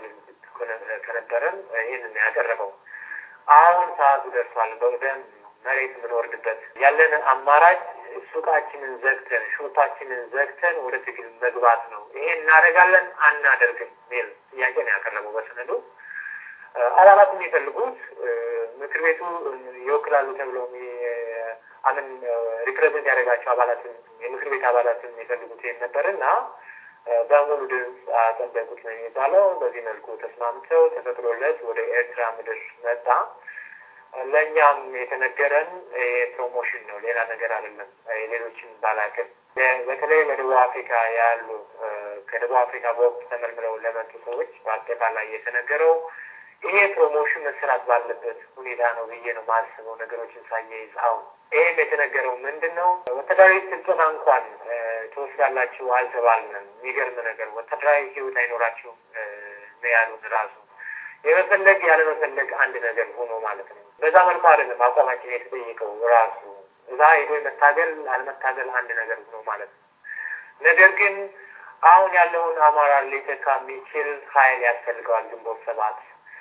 ከነበረም ይህንን ያቀረበው አሁን ሰዓቱ ደርሷል። በደንብ መሬት የምንወርድበት ያለን አማራጭ ሱቃችንን ዘግተን ሾፓችንን ዘግተን ወደ ትግል መግባት ነው። ይሄ እናደርጋለን አናደርግም ሚል ጥያቄ ነው ያቀረበው በሰነዱ። አባላት የሚፈልጉት ምክር ቤቱ ይወክላሉ ተብሎ አምን ሪፕሬዘንት ያደረጋቸው አባላትን የምክር ቤት አባላትን የሚፈልጉት ይሄን ነበር እና በሙሉ ድምፅ አጸደቁት ነው የሚባለው። በዚህ መልኩ ተስማምተው ተፈቅዶለት ወደ ኤርትራ ምድር መጣ። ለእኛም የተነገረን ፕሮሞሽን ነው፣ ሌላ ነገር አይደለም። የሌሎችን ባላቅም በተለይ በደቡብ አፍሪካ ያሉ ከደቡብ አፍሪካ በወቅት ተመልምለው ለመጡ ሰዎች በአጠቃላይ የተነገረው ይሄ ፕሮሞሽን መሰራት ባለበት ሁኔታ ነው ብዬ ነው ማስበው። ነገሮችን ሳያይዝ አሁን ይህም የተነገረው ምንድን ነው ወታደራዊ ስልጠና እንኳን ትወስዳላችሁ አልተባልንም። የሚገርም ነገር ወታደራዊ ሕይወት አይኖራችሁም ነው ያሉን ራሱ የመፈለግ ያለመፈለግ አንድ ነገር ሆኖ ማለት ነው። በዛ መልኩ አይደለም አቋማችን የተጠየቀው ራሱ እዛ ሄዶ መታገል አለመታገል አንድ ነገር ሆኖ ማለት ነው። ነገር ግን አሁን ያለውን አማራ ሊተካ የሚችል ኃይል ያስፈልገዋል ግንቦት ሰባት።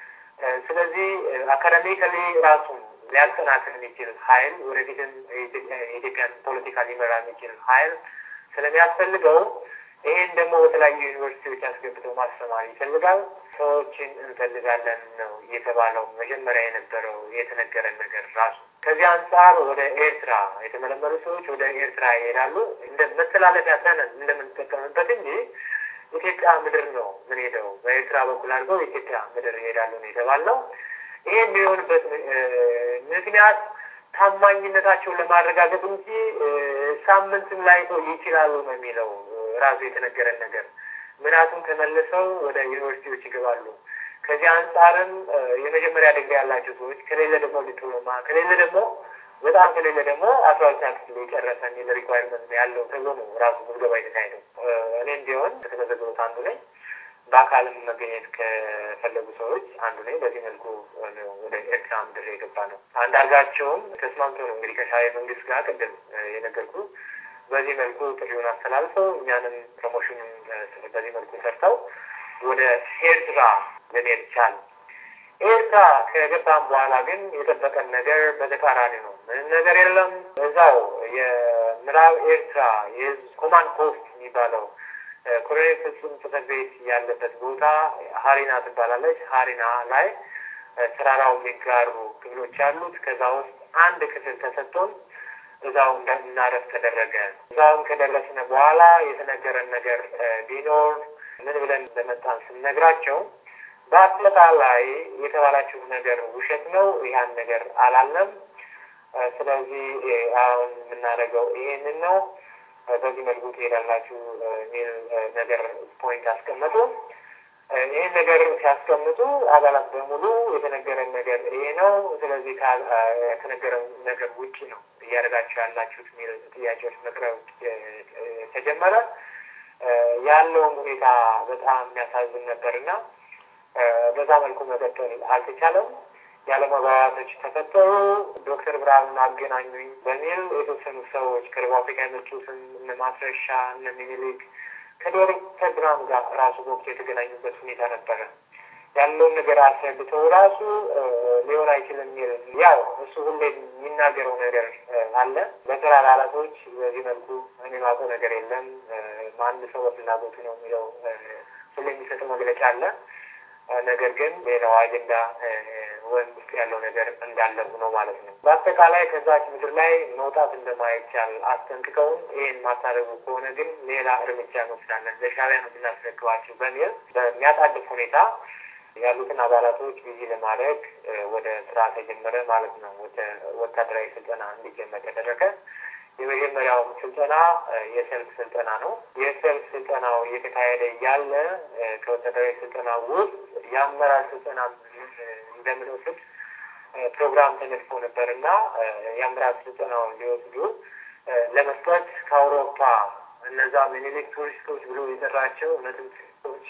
ስለዚህ አካዳሚካሊ ራሱን ሊያጠናክር የሚችል ኃይል ወደፊትም የኢትዮጵያን ፖለቲካ ሊመራ የሚችል ኃይል ስለሚያስፈልገው ይሄን ደግሞ በተለያዩ ዩኒቨርሲቲዎች አስገብተው ማስተማር ይፈልጋል። ሰዎችን እንፈልጋለን ነው የተባለው መጀመሪያ የነበረው የተነገረን ነገር ራሱ። ከዚህ አንጻር ወደ ኤርትራ የተመለመሉ ሰዎች ወደ ኤርትራ ይሄዳሉ። እንደ መተላለፊያ ሰነድ እንደምንጠቀምበት እንጂ ኢትዮጵያ ምድር ነው ምን ሄደው በኤርትራ በኩል አድርገው ኢትዮጵያ ምድር ይሄዳሉ ነው የተባለው። ይሄ የሚሆንበት ምክንያት ታማኝነታቸውን ለማረጋገጥ እንጂ ሳምንትም ላይ ይችላሉ ነው የሚለው ራሱ የተነገረን ነገር። ምክንያቱም ተመልሰው ወደ ዩኒቨርሲቲዎች ይገባሉ። ከዚህ አንጻርም የመጀመሪያ ዲግሪ ያላቸው ሰዎች ከሌለ ደግሞ ዲፕሎማ ከሌለ ደግሞ በጣም ከሌለ ደግሞ አስራ ሁለተኛ ክፍል የጨረሰ የሚል ሪኳይርመንት ያለው ተብሎ ነው ራሱ ምዝገባ የተካሄደው። እኔም ቢሆን ከተመዘገቡት አንዱ ነኝ። በአካልም መገኘት ከፈለጉ ሰዎች አንዱ ነኝ። በዚህ መልኩ ወደ ኤርትራ ምድር የገባ ነው። አንዳርጋቸውም ተስማምቶ ነው እንግዲህ ከሻዕቢያ መንግስት ጋር ቅድም የነገርኩ በዚህ መልኩ ጥሪውን አስተላልፈው እኛንም ፕሮሞሽኑን በዚህ መልኩ ሰርተው ወደ ኤርትራ ልንሄድ ቻል። ኤርትራ ከገባም በኋላ ግን የጠበቀን ነገር በተቃራኒ ነው። ምንም ነገር የለም። እዛው የምዕራብ ኤርትራ የህዝብ ኮማንድ ፖስት የሚባለው ኮሎኔል ፍጹም ጽሕፈት ቤት ያለበት ቦታ ሀሪና ትባላለች። ሀሪና ላይ ተራራው የሚጋሩ ክፍሎች ያሉት ከዛ ውስጥ አንድ ክፍል ተሰጥቶን እዛው እንዳረፍ ተደረገ። እዛውም ከደረስን በኋላ የተነገረን ነገር ቢኖር ምን ብለን እንደመጣን ስንነግራቸው በአጠቃላይ የተባላችሁ ነገር ውሸት ነው፣ ያን ነገር አላለም። ስለዚህ አሁን የምናደርገው ይሄንን ነው፣ በዚህ መልኩ ትሄዳላችሁ የሚል ነገር ፖይንት አስቀመጡ። ይህን ነገር ሲያስቀምጡ አባላት በሙሉ የተነገረን ነገር ይሄ ነው፣ ስለዚህ ከተነገረን ነገር ውጭ ነው እያደረጋችሁ ያላችሁት የሚል ጥያቄዎች መቅረብ ተጀመረ። ያለውም ሁኔታ በጣም የሚያሳዝን ነበርና በዛ መልኩ መቀጠል አልተቻለም። ያለመግባባቶች ተፈጠሩ። ዶክተር ብርሃኑን አገናኙኝ በሚል የተወሰኑ ሰዎች ከደቡብ አፍሪካ የመጡትን እነ ማስረሻ እነ ሚኒሊክ ከዶክተር ብርሃኑ ጋር ራሱ በወቅቱ የተገናኙበት ሁኔታ ነበረ። ያለውን ነገር አስረድተው ራሱ ሊሆን አይችልም የሚል ያው እሱ ሁሌ የሚናገረው ነገር አለ። በስራ አባላቶች በዚህ መልኩ እኔ ማውቀው ነገር የለም ማን ሰው በፍላጎቱ ነው የሚለው ሁሌ የሚሰጠው መግለጫ አለ። ነገር ግን ሌላው አጀንዳ ወይም ውስጥ ያለው ነገር እንዳለ ሆኖ ማለት ነው። በአጠቃላይ ከዛች ምድር ላይ መውጣት እንደማይቻል አስጠንቅቀውን ይህን ማታደርጉ ከሆነ ግን ሌላ እርምጃ እንወስዳለን፣ ለሻዕቢያ ነው የምናስረክባቸው በሚል በሚያጣድፍ ሁኔታ ያሉትን አባላቶች ቢዚ ለማድረግ ወደ ስራ ተጀመረ ማለት ነው። ወደ ወታደራዊ ስልጠና እንዲጀመር ተደረገ። የመጀመሪያው ስልጠና የሰልፍ ስልጠና ነው። የሰልፍ ስልጠናው እየተካሄደ እያለ ከወታደራዊ ስልጠና ውስጥ የአመራር ስልጠና እንደምንወስድ ፕሮግራም ተነድፎ ነበር እና የአመራር ስልጠናውን ሊወስዱ ለመስጠት ከአውሮፓ እነዛ ሚኒሊክ ቱሪስቶች ብሎ የጠራቸው እውነትም ቱሪስቶች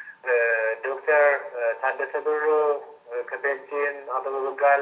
ዶክተር ታደሰ ብሩ ከቤልጅየም፣ አበበ በጋለ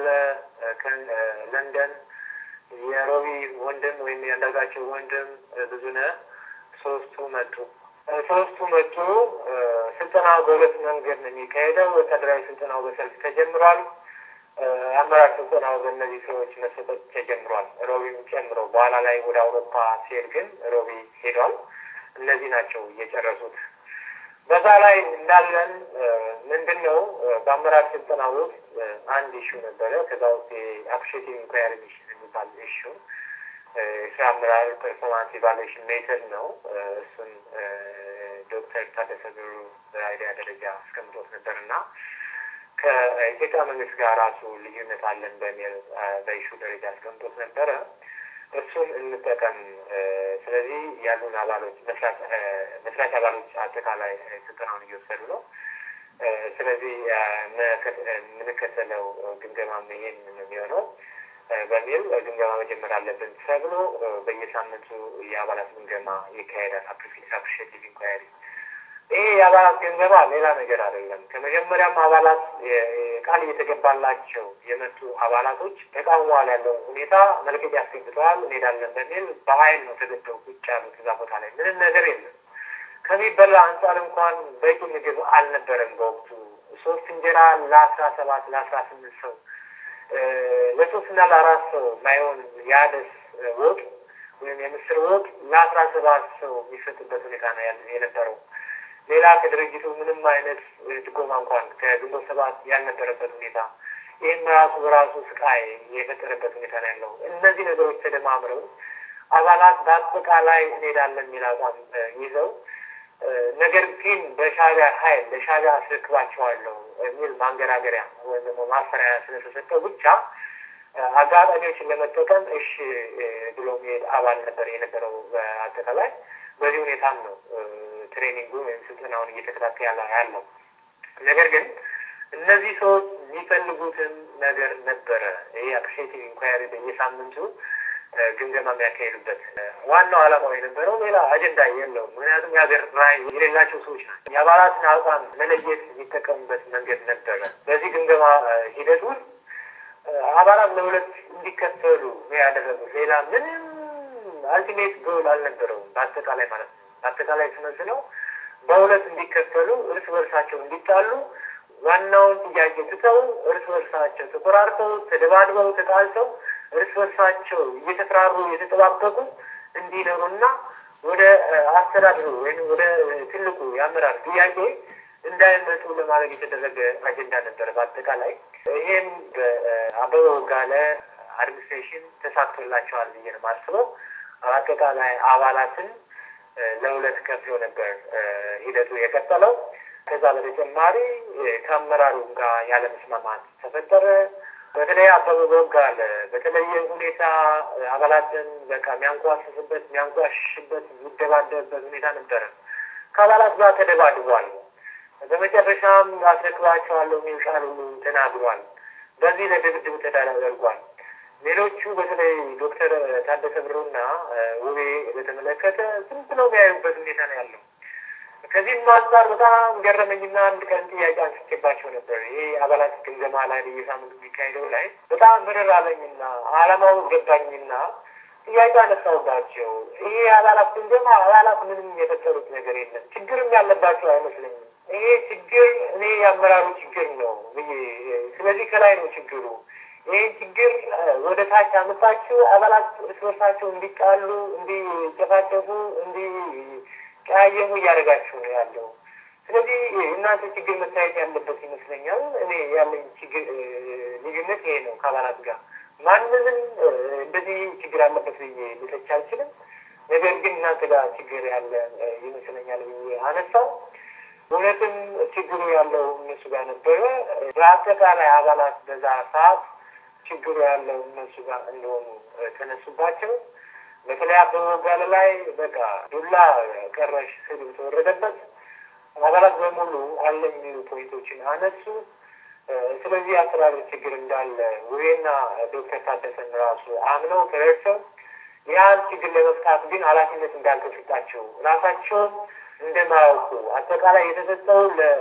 ከለንደን የሮቢ ወንድም ወይም ያንዳርጋቸው ወንድም ብዙነህ ሶስቱ መጡ። ሶስቱ መጡ። ስልጠናው በሁለት መንገድ ነው የሚካሄደው። ወታደራዊ ስልጠናው በሰልፍ ተጀምሯል። የአመራር ስልጠናው በእነዚህ ሰዎች መሰጠት ተጀምሯል። ሮቢም ጨምሮ በኋላ ላይ ወደ አውሮፓ ሲሄድ ግን ሮቢ ሄዷል። እነዚህ ናቸው እየጨረሱት። በዛ ላይ እንዳለን ምንድን ነው በአመራር ስልጠና ውስጥ አንድ ኢሹ ነበረ። ከዛ ውስጥ የአፕሪሼቲቭ ኢንኳሪ ሚሽን የሚባል ኢሹ የስራ አመራር ፐርፎርማንስ ኢቫሉዌሽን ሜተድ ነው። እሱን ዶክተር ታደሰ ብሩ በአይዲያ ደረጃ አስቀምጦት ነበር እና ከኢትዮጵያ መንግስት ጋር ራሱ ልዩነት አለን በሚል በኢሹ ደረጃ አስቀምጦት ነበረ። እሱን እንጠቀም። ስለዚህ ያሉን አባሎች መስራች አባሎች አጠቃላይ ስልጠናውን እየወሰዱ ነው። ስለዚህ የምንከተለው ግምገማም ይሄን የሚሆነው በሚል ግምገማ መጀመር አለብን ተብሎ በየሳምንቱ የአባላት ግምገማ ይካሄዳል። አፕሪሼቲቭ ኢንኳሪ ይሄ የአባላት ግምገማ ሌላ ነገር አይደለም። ከመጀመሪያም አባላት ቃል እየተገባላቸው የመጡ አባላቶች ተቃውመዋል ያለውን ሁኔታ መልቀቂያ አስገብተዋል እንሄዳለን በሚል በኃይል ነው ተገደው ቁጭ ያሉት እዛ ቦታ ላይ ምንም ነገር የለም። ከሚበላ አንጻር እንኳን በቂ ምግብ አልነበረም በወቅቱ ሶስት እንጀራ ለአስራ ሰባት ለአስራ ስምንት ሰው ለሶስትና ለአራት ሰው ማይሆን የአደስ ወጥ ወይም የምስር ወጥ ለአስራ ሰባት ሰው የሚሰጥበት ሁኔታ ነው የነበረው። ሌላ ከድርጅቱ ምንም አይነት ድጎማ እንኳን ከግንቦት ሰባት ያልነበረበት ሁኔታ ይህም ራሱ በራሱ ስቃይ የፈጠረበት ሁኔታ ነው ያለው። እነዚህ ነገሮች ተደማምረው አባላት በአጠቃላይ እንሄዳለን የሚል አቋም ይዘው ነገር ግን በሻዕቢያ ኃይል ለሻዕቢያ አስረክባቸዋለሁ የሚል ማንገራገሪያ ወይም ደግሞ ማፈሪያ ስለተሰጠው ብቻ አጋጣሚዎችን ለመጠቀም እሺ ብሎ መሄድ አባል ነበር የነበረው። በአጠቃላይ በዚህ ሁኔታም ነው ትሬኒንጉ ወይም ስልጠናውን እየተከታተለ ያለው። ነገር ግን እነዚህ ሰዎች የሚፈልጉትን ነገር ነበረ። ይሄ አፕሪሼቲቭ ኢንኳሪ በየሳምንቱ ግምገማ የሚያካሄዱበት ዋናው ዓላማው የነበረው ሌላ አጀንዳ የለውም። ምክንያቱም የሀገር ራዕይ የሌላቸው ሰዎች ናቸው። የአባላትን አቋም መለየት የሚጠቀሙበት መንገድ ነበረ። በዚህ ግምገማ ሂደት ውስጥ አባላት ለሁለት እንዲከፈሉ ነው ያደረጉት። ሌላ ምንም አልቲሜት ጎል አልነበረውም። በአጠቃላይ ማለት ነው። በአጠቃላይ ስመስለው በሁለት እንዲከፈሉ፣ እርስ በርሳቸው እንዲጣሉ፣ ዋናውን ጥያቄ ትተው እርስ በርሳቸው ተቆራርተው፣ ተደባድበው፣ ተጣልተው እርስ በርሳቸው እየተፈራሩ እየተጠባበቁ እንዲኖሩና ወደ አስተዳድሩ ወይም ወደ ትልቁ የአመራር ጥያቄ እንዳይመጡ ለማድረግ የተደረገ አጀንዳ ነበረ። በአጠቃላይ ይሄም በአበበ ወጋለ አድሚኒስትሬሽን ተሳክቶላቸዋል ብዬ ነው የማስበው። አጠቃላይ አባላትን ለሁለት ከፍሎ ነበር ሂደቱ የቀጠለው። ከዛ በተጨማሪ ከአመራሩ ጋር ያለመስማማት ተፈጠረ። በተለይ አበበ ወጋለ በተለየ ሁኔታ አባላትን በቃ የሚያንቋስስበት የሚያንቋሽሽበት የሚደባደብበት ሁኔታ ነበረ። ከአባላት ጋር ተደባድቧል። በመጨረሻም አስረክባቸዋለሁ የሚል ቃል ሁሉ ተናግሯል። በዚህ ለድብድብ ተደርጓል። ሌሎቹ በተለይ ዶክተር ታደሰ ብሩና ውቤ በተመለከተ ዝም ብለው የሚያዩበት ሁኔታ ነው ያለው። ከዚህም አንጻር በጣም ገረመኝና አንድ ቀን ጥያቄ አንስቼባቸው ነበር። ይሄ አባላት ግምገማ ላይ በየሳምንቱ የሚካሄደው ላይ በጣም ምርር አለኝና አላማው ገባኝና ጥያቄ አነሳውባቸው። ይሄ አባላት ግምገማ አባላት ምንም የፈጠሩት ነገር የለም፣ ችግርም ያለባቸው አይመስለኝም። ይሄ ችግር እኔ የአመራሩ ችግር ነው ብዬ ስለዚህ ከላይ ነው ችግሩ። ይህን ችግር ወደ ታች አመጣችሁ አባላት እርስ በርሳቸው እንዲጣሉ፣ እንዲጨፋጨፉ፣ እንዲቀያየሙ እያደረጋችሁ ነው ያለው። ስለዚህ እናንተ ችግር መታየት ያለበት ይመስለኛል። እኔ ያለኝ ችግር ልዩነት ይሄ ነው ከአባላት ጋር ማንንም እንደዚህ ችግር አለበት ብዬ ልተች አልችልም። ነገር ግን እናንተ ጋር ችግር ያለ ይመስለኛል ብዬ አነሳው። እውነትም ችግሩ ያለው እነሱ ጋር ነበረ። በአጠቃላይ አባላት በዛ ሰዓት ችግሩ ያለው እነሱ ጋር እንደሆኑ ተነሱባቸው። በተለይ አበበ ወጋለ ላይ በቃ ዱላ ቀረሽ ስድብ ተወረደበት። አባላት በሙሉ አለ የሚሉ ፖይንቶችን አነሱ። ስለዚህ አስተዳደር ችግር እንዳለ ውቤና ዶክተር ታደሰን ራሱ አምነው ተረድተው ያን ችግር ለመፍታት ግን ኃላፊነት እንዳልተሰጣቸው ራሳቸውም እንደማያውቁ አጠቃላይ የተሰጠው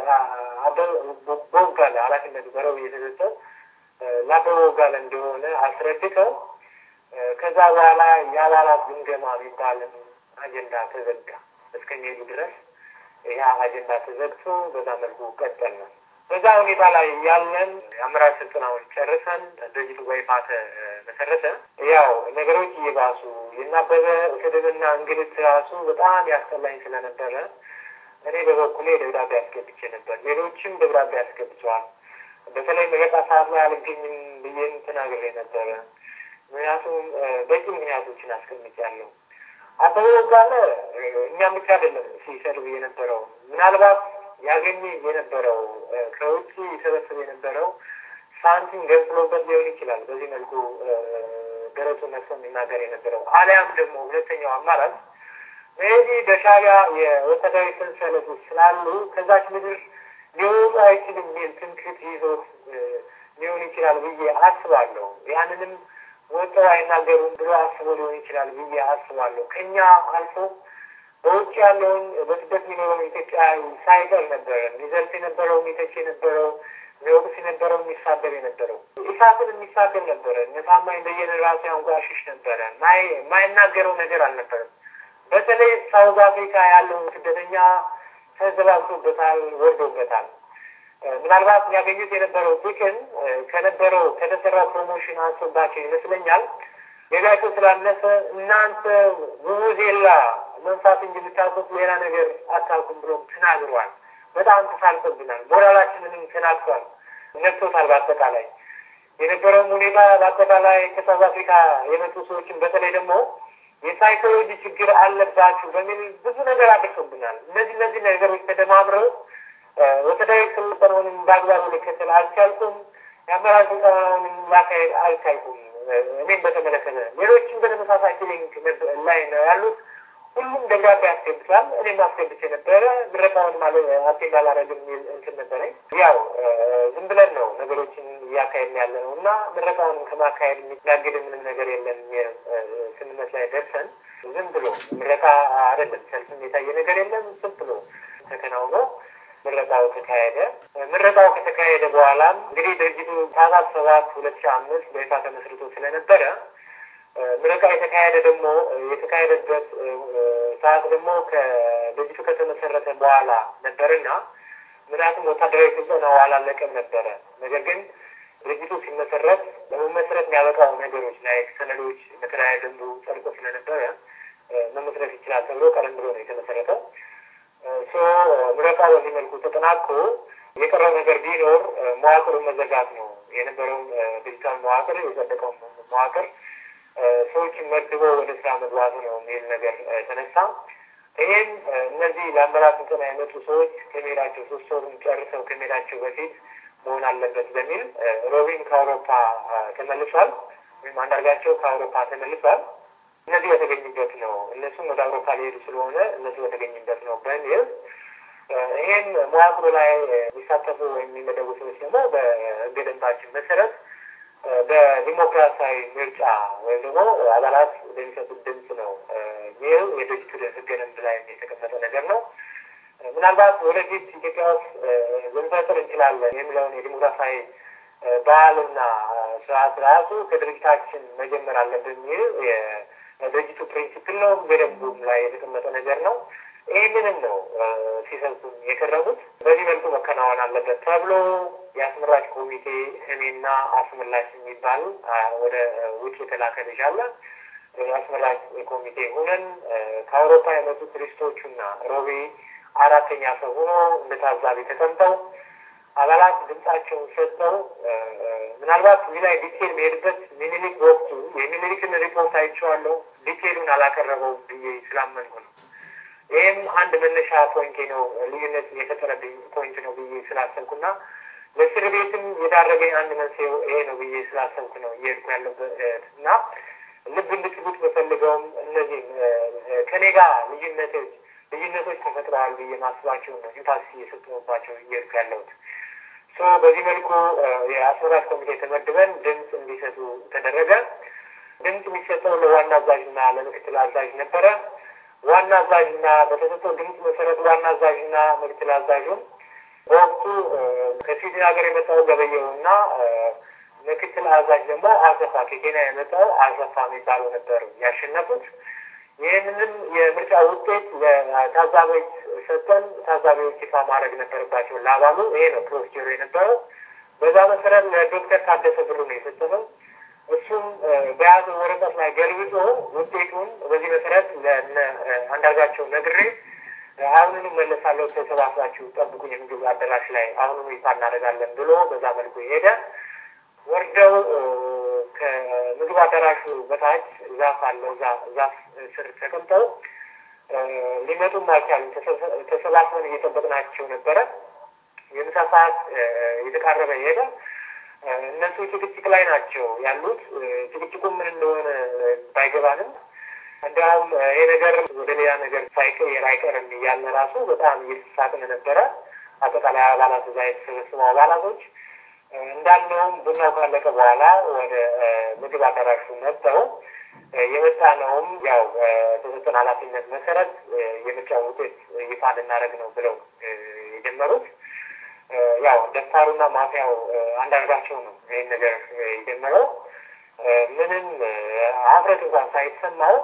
ለአበበ ወጋለ ኃላፊነቱ በረቡ የተሰጠው ለአበበ ወጋለ እንደሆነ አስረድተው ከዛ በኋላ የአባላት ግምገማ የሚባልን አጀንዳ ተዘጋ እስከሚሄዱ ድረስ ያ አጀንዳ ተዘግቶ በዛ መልኩ ቀጠል ነው። በዛ ሁኔታ ላይ ያለን የአመራር ስልጠናውን ጨርሰን ድርጅቱ በይፋ ተመሰረተ። ያው ነገሮች እየባሱ የናበበ ስድብና እንግልት ራሱ በጣም ያስጠላኝ ስለነበረ እኔ በበኩሌ ደብዳቤ አስገብቼ ነበር። ሌሎችም ደብዳቤ አስገብተዋል። በተለይ መገጣ ሰዓት ላይ አልገኝም ብዬም ተናግሬ ነበረ። ምክንያቱም በቂ ምክንያቶችን አስቀምጫለሁ። አበበ ወጋለ እኛም ብቻ አይደለም ሲሰድብ የነበረው ምናልባት ያገኘ የነበረው ከውጭ ይሰበስብ የነበረው ሳንቲም ገንጥሎበት ሊሆን ይችላል። በዚህ መልኩ ደረቱ ነፍሶ የሚናገር የነበረው አሊያም ደግሞ ሁለተኛው አማራጭ ሜቢ በሻዕቢያ የወታደራዊ ሰንሰለት ውስጥ ስላሉ ከዛች ምድር ሊወጡ አይችልም የሚል ትምክህት ይዞት ሊሆን ይችላል ብዬ አስባለሁ። ያንንም ወጥተው አይናገሩም ብሎ አስቦ ሊሆን ይችላል ብዬ አስባለሁ። ከኛ አልፎ በውጭ ያለውን በስደት የሚኖረው ኢትዮጵያዊ ሳይቀር ነበረ የሚዘልፍ የነበረው የሚተች የነበረው የሚወቅስ የነበረው የሚሳደብ የነበረው ኢሳትን የሚሳደብ ነበረ። እነ ታማኝ በየነ ራሱ ያንጓሽሽ ነበረ። የማይናገረው ነገር አልነበረም። በተለይ ሳውዝ አፍሪካ ያለውን ስደተኛ ተዘባብቶበታል፣ ወርዶበታል። ምናልባት ያገኙት የነበረው ጥቅም ከነበረው ከተሰራው ፕሮሞሽን አንሶባቸው ይመስለኛል። ሌላቸው ስላለፈ እናንተ ቡቡዜላ መንፋት እንጂ የምታውቁት ሌላ ነገር አታውቁም ብሎም ተናግሯል። በጣም ተሳልፎብናል። ሞራላችንንም ተናግቷል፣ ነክቶታል። በአጠቃላይ የነበረውን ሁኔታ በአጠቃላይ ከሳውዝ አፍሪካ የመጡ ሰዎችን በተለይ ደግሞ የሳይኮሎጂ ችግር አለባችሁ በሚል ብዙ ነገር አድርሶብናል። እነዚህ እነዚህ ነገሮች ተደማምረው ወታደራዊ ስልጠናውንም በአግባቡ ልከተል አልቻልኩም። የአመራር ስልጠናውንም ላካሄድ አልቻልኩም። እኔም በተመለከተ ሌሎችም በተመሳሳይ ፊሊንግ ላይ ነው ያሉት። ሁሉም ደብዳቤ አስገብቷል። እኔም አስገብቼ ነበረ። ምረቃውን ማለት አቴንድ አላደረግም የሚል እንትን ነበረኝ። ያው ዝም ብለን ነው ነገሮችን እያካሄድን ያለ ነው እና ምረቃውን ከማካሄድ የሚያግድ ምንም ነገር የለም። ስምምነት ላይ ደርሰን ዝም ብሎ ምረቃ አይደለም፣ ሰልፍም የታየ ነገር የለም። ዝም ብሎ ተከናውኖ ምረቃው ተካሄደ። ምረቃው ከተካሄደ በኋላም እንግዲህ ድርጅቱ ታህሳስ ሰባት ሁለት ሺህ አምስት በይፋ ተመስርቶ ስለነበረ ምረቃ የተካሄደ ደግሞ የተካሄደበት ሰዓት ደግሞ ከድርጅቱ ከተመሰረተ በኋላ ነበርና ምክንያቱም ወታደራዊ ስልጠናው አላለቀም ነበረ። ነገር ግን ድርጅቱ ሲመሰረት ለመመስረት የሚያበቃው ነገሮች ላይ ሰነዶች በተለያየ ደንቡ ጸድቆ ስለነበረ መመስረት ይችላል ተብሎ ቀደም ብሎ ነው የተመሰረተው። ሶ ምረቃ በዚህ መልኩ ተጠናቆ የቀረው ነገር ቢኖር መዋቅሩን መዘጋት ነው። የነበረውን ዲጂታል መዋቅር የጸደቀውን መዋቅር ሰዎችን መድቦ ወደ ስራ መግባቱ ነው የሚል ነገር ተነሳ። ይህም እነዚህ ለአመራር ስልጠና የመጡ ሰዎች ከመሄዳቸው ሶስት ወሩን ጨርሰው ከመሄዳቸው በፊት መሆን አለበት በሚል ሮቢን ከአውሮፓ ተመልሷል፣ ወይም አንዳርጋቸው ከአውሮፓ ተመልሷል። እነዚህ በተገኙበት ነው እነሱም ወደ አውሮፓ ሊሄዱ ስለሆነ እነሱ በተገኙበት ነው በሚል ይህም መዋቅሩ ላይ የሚሳተፉ ወይም የሚመደቡ ሰዎች ደግሞ በሕገ ደንባችን መሰረት በዲሞክራሲያዊ ምርጫ ወይም ደግሞ አባላት በሚሰጡት ድምፅ ነው። ይህ የድርጅቱ ሕገ ደንብ ላይ የተቀመጠ ነገር ነው። ምናልባት ወደፊት ኢትዮጵያ ውስጥ ልንፈጥር እንችላለን የሚለውን የዲሞክራሲያዊ ባህልና ስርዓት ራሱ ከድርጅታችን መጀመር አለብን የሚል የድርጅቱ ፕሪንሲፕል ነው። ሕገ ደንቡም ላይ የተቀመጠ ነገር ነው። ይህንንም ነው ሲሰጡን የቀረቡት። በዚህ መልኩ መከናወን አለበት ተብሎ የአስመራጭ ኮሚቴ እኔና አስመላሽ የሚባል ወደ ውጭ የተላከ ልጅ አለ። የአስመራጭ ኮሚቴ ሆነን ከአውሮፓ የመጡ ቱሪስቶቹና ሮቤ አራተኛ ሰው ሆኖ እንደ ታዛቢ ተቀምጠው አባላት ድምጻቸውን ሰጥተው ምናልባት እዚህ ላይ ዲቴል መሄድበት ሚኒሊክ በወቅቱ የሚኒሊክን ሪፖርት አይቼዋለሁ። ዲቴሉን አላቀረበው ብዬ ስላመንኩ ነው። ይህም አንድ መነሻ ፖይንቴ ነው። ልዩነት የፈጠረብኝ ፖይንት ነው ብዬ ስላሰብኩና ለእስር ቤትም የዳረገኝ አንድ መንስኤው ይሄ ነው ብዬ ስላሰብኩ ነው እየሄድኩ ያለበት እና ልብ እንድትሉት በፈልገውም እነዚህም ከኔ ጋር ልዩነቶች ልዩነቶች ተፈጥረዋል ብዬ ማስባቸው ነው ኢምፓክት እየሰጠሁባቸው እየሄድኩ ያለሁት። ሶ በዚህ መልኩ የአስመራጭ ኮሚቴ ተመድበን ድምፅ እንዲሰጡ ተደረገ። ድምፅ የሚሰጠው ለዋና አዛዥና ለምክትል አዛዥ ነበረ። ዋና አዛዥና በተሰጠው ድምፅ መሰረት ዋና አዛዥና ምክትል አዛዡም በወቅቱ ከስዊድን ሀገር የመጣው ገበየውና ምክትል አዛዥ ደግሞ አሰፋ ከኬንያ የመጣው አሰፋ የሚባለው ነበሩ ያሸነፉት። ይህንንም የምርጫ ውጤት ለታዛቢዎች ሰጠን። ታዛቢዎች ይፋ ማድረግ ነበረባቸው ለአባሉ። ይሄ ነው ፕሮሲጀሩ የነበረው። በዛ መሰረት ለዶክተር ታደሰ ብሩ ነው የሰጠነው። እሱም በያዘው ወረቀት ላይ ገልብጦ ውጤቱን በዚህ መሰረት ለነ አንዳርጋቸው ነግሬ አሁኑኑ መለሳለሁ፣ ተሰባስባችሁ ጠብቁኝ የምግብ አዳራሽ ላይ አሁኑኑ ይፋ እናደርጋለን ብሎ በዛ መልኩ ሄደ። ወርደው ከምግብ አዳራሹ በታች ዛፍ አለ። ዛፍ ስር ተቀምጠው ሊመጡም አልቻሉም። ተሰባስበን እየጠበቅናቸው ነበረ። የምሳ ሰዓት እየተቃረበ ሄደ። እነሱ ጭቅጭቅ ላይ ናቸው ያሉት። ጭቅጭቁ ምን እንደሆነ ባይገባንም እንዲያውም ይሄ ነገር ወደ ሌላ ነገር ሳይቀየር አይቀርም እያለ ራሱ በጣም እየተሳቅን ነበረ። አጠቃላይ አባላት እዛ የተሰበሰቡ አባላቶች እንዳለውም ቡናው ካለቀ በኋላ ወደ ምግብ አዳራሹ መጥተው የመጣ ነውም ያው በተሰጠን ኃላፊነት መሰረት የምርጫ ውጤት ይፋ ልናደርግ ነው ብለው የጀመሩት ያው ደፋሩና ማፊያው አንዳርጋቸው ነው ይህን ነገር የጀመረው። ምንም ሀፍረት እንኳን ሳይሰማው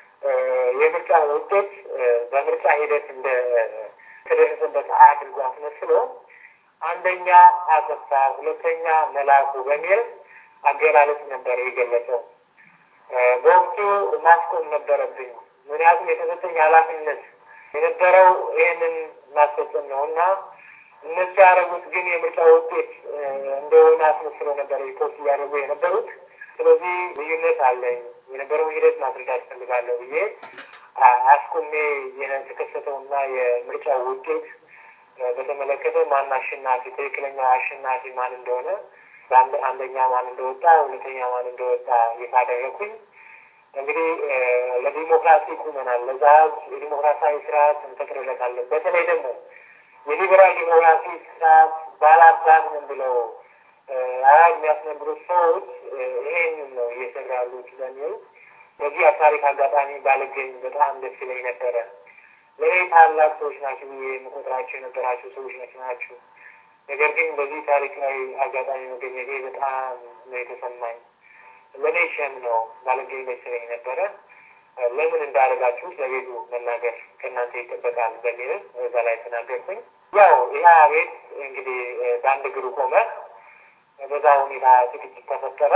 የምርጫ ውጤት በምርጫ ሂደት እንደ ተደረሰበት አድርጎ አስመስሎ አንደኛ አሰፋ፣ ሁለተኛ መላኩ በሚል አገላለጽ ነበር የገለጸው። በወቅቱ ማስቆም ነበረብኝ። ምክንያቱም የተሰጠኝ ኃላፊነት የነበረው ይህንን ማስፈጸም ነው እና እነሱ ያደረጉት ግን የምርጫ ውጤት እንደሆነ አስመስለው ነበር ሪፖርት እያደረጉ የነበሩት። ስለዚህ ልዩነት አለኝ የነበረውን ሂደት ማስረዳት እፈልጋለሁ ብዬ አስቆሜ የተከሰተውና የምርጫ ውጤት በተመለከተ ማን አሸናፊ፣ ትክክለኛው አሸናፊ ማን እንደሆነ አንደኛ ማን እንደወጣ፣ ሁለተኛ ማን እንደወጣ ይፋ አደረኩኝ። እንግዲህ ለዲሞክራሲ ቁመናል። ለዛ የዲሞክራሲያዊ ስርዓት እንፈጥርለታለን። በተለይ ደግሞ የሊበራል ዲሞክራሲ ስርዓት ባላባት ምን ብለው አዋጅ የሚያስነግሩት ሰዎች ይሄንን ነው እየሰራ ያሉት ስለሚል በዚህ ታሪክ አጋጣሚ ባልገኝ በጣም ደስ ይለኝ ነበረ። ለእኔ ታላቅ ሰዎች ናቸው ብዬ የምቆጥራቸው የነበራቸው ሰዎች ናቸው። ነገር ግን በዚህ ታሪካዊ አጋጣሚ መገኘቴ በጣም ነው የተሰማኝ። ለእኔ ሸም ነው ባልገኝ ደስ ይለኝ ነበረ። ለምን እንዳደረጋችሁት ለቤቱ መናገር ከእናንተ ይጠበቃል በሚል እዛ ላይ ተናገርኩኝ። ያው ይህ ቤት እንግዲህ በአንድ እግሩ ቆመ። በዛ ሁኔታ ዝግጅት ተፈጠረ።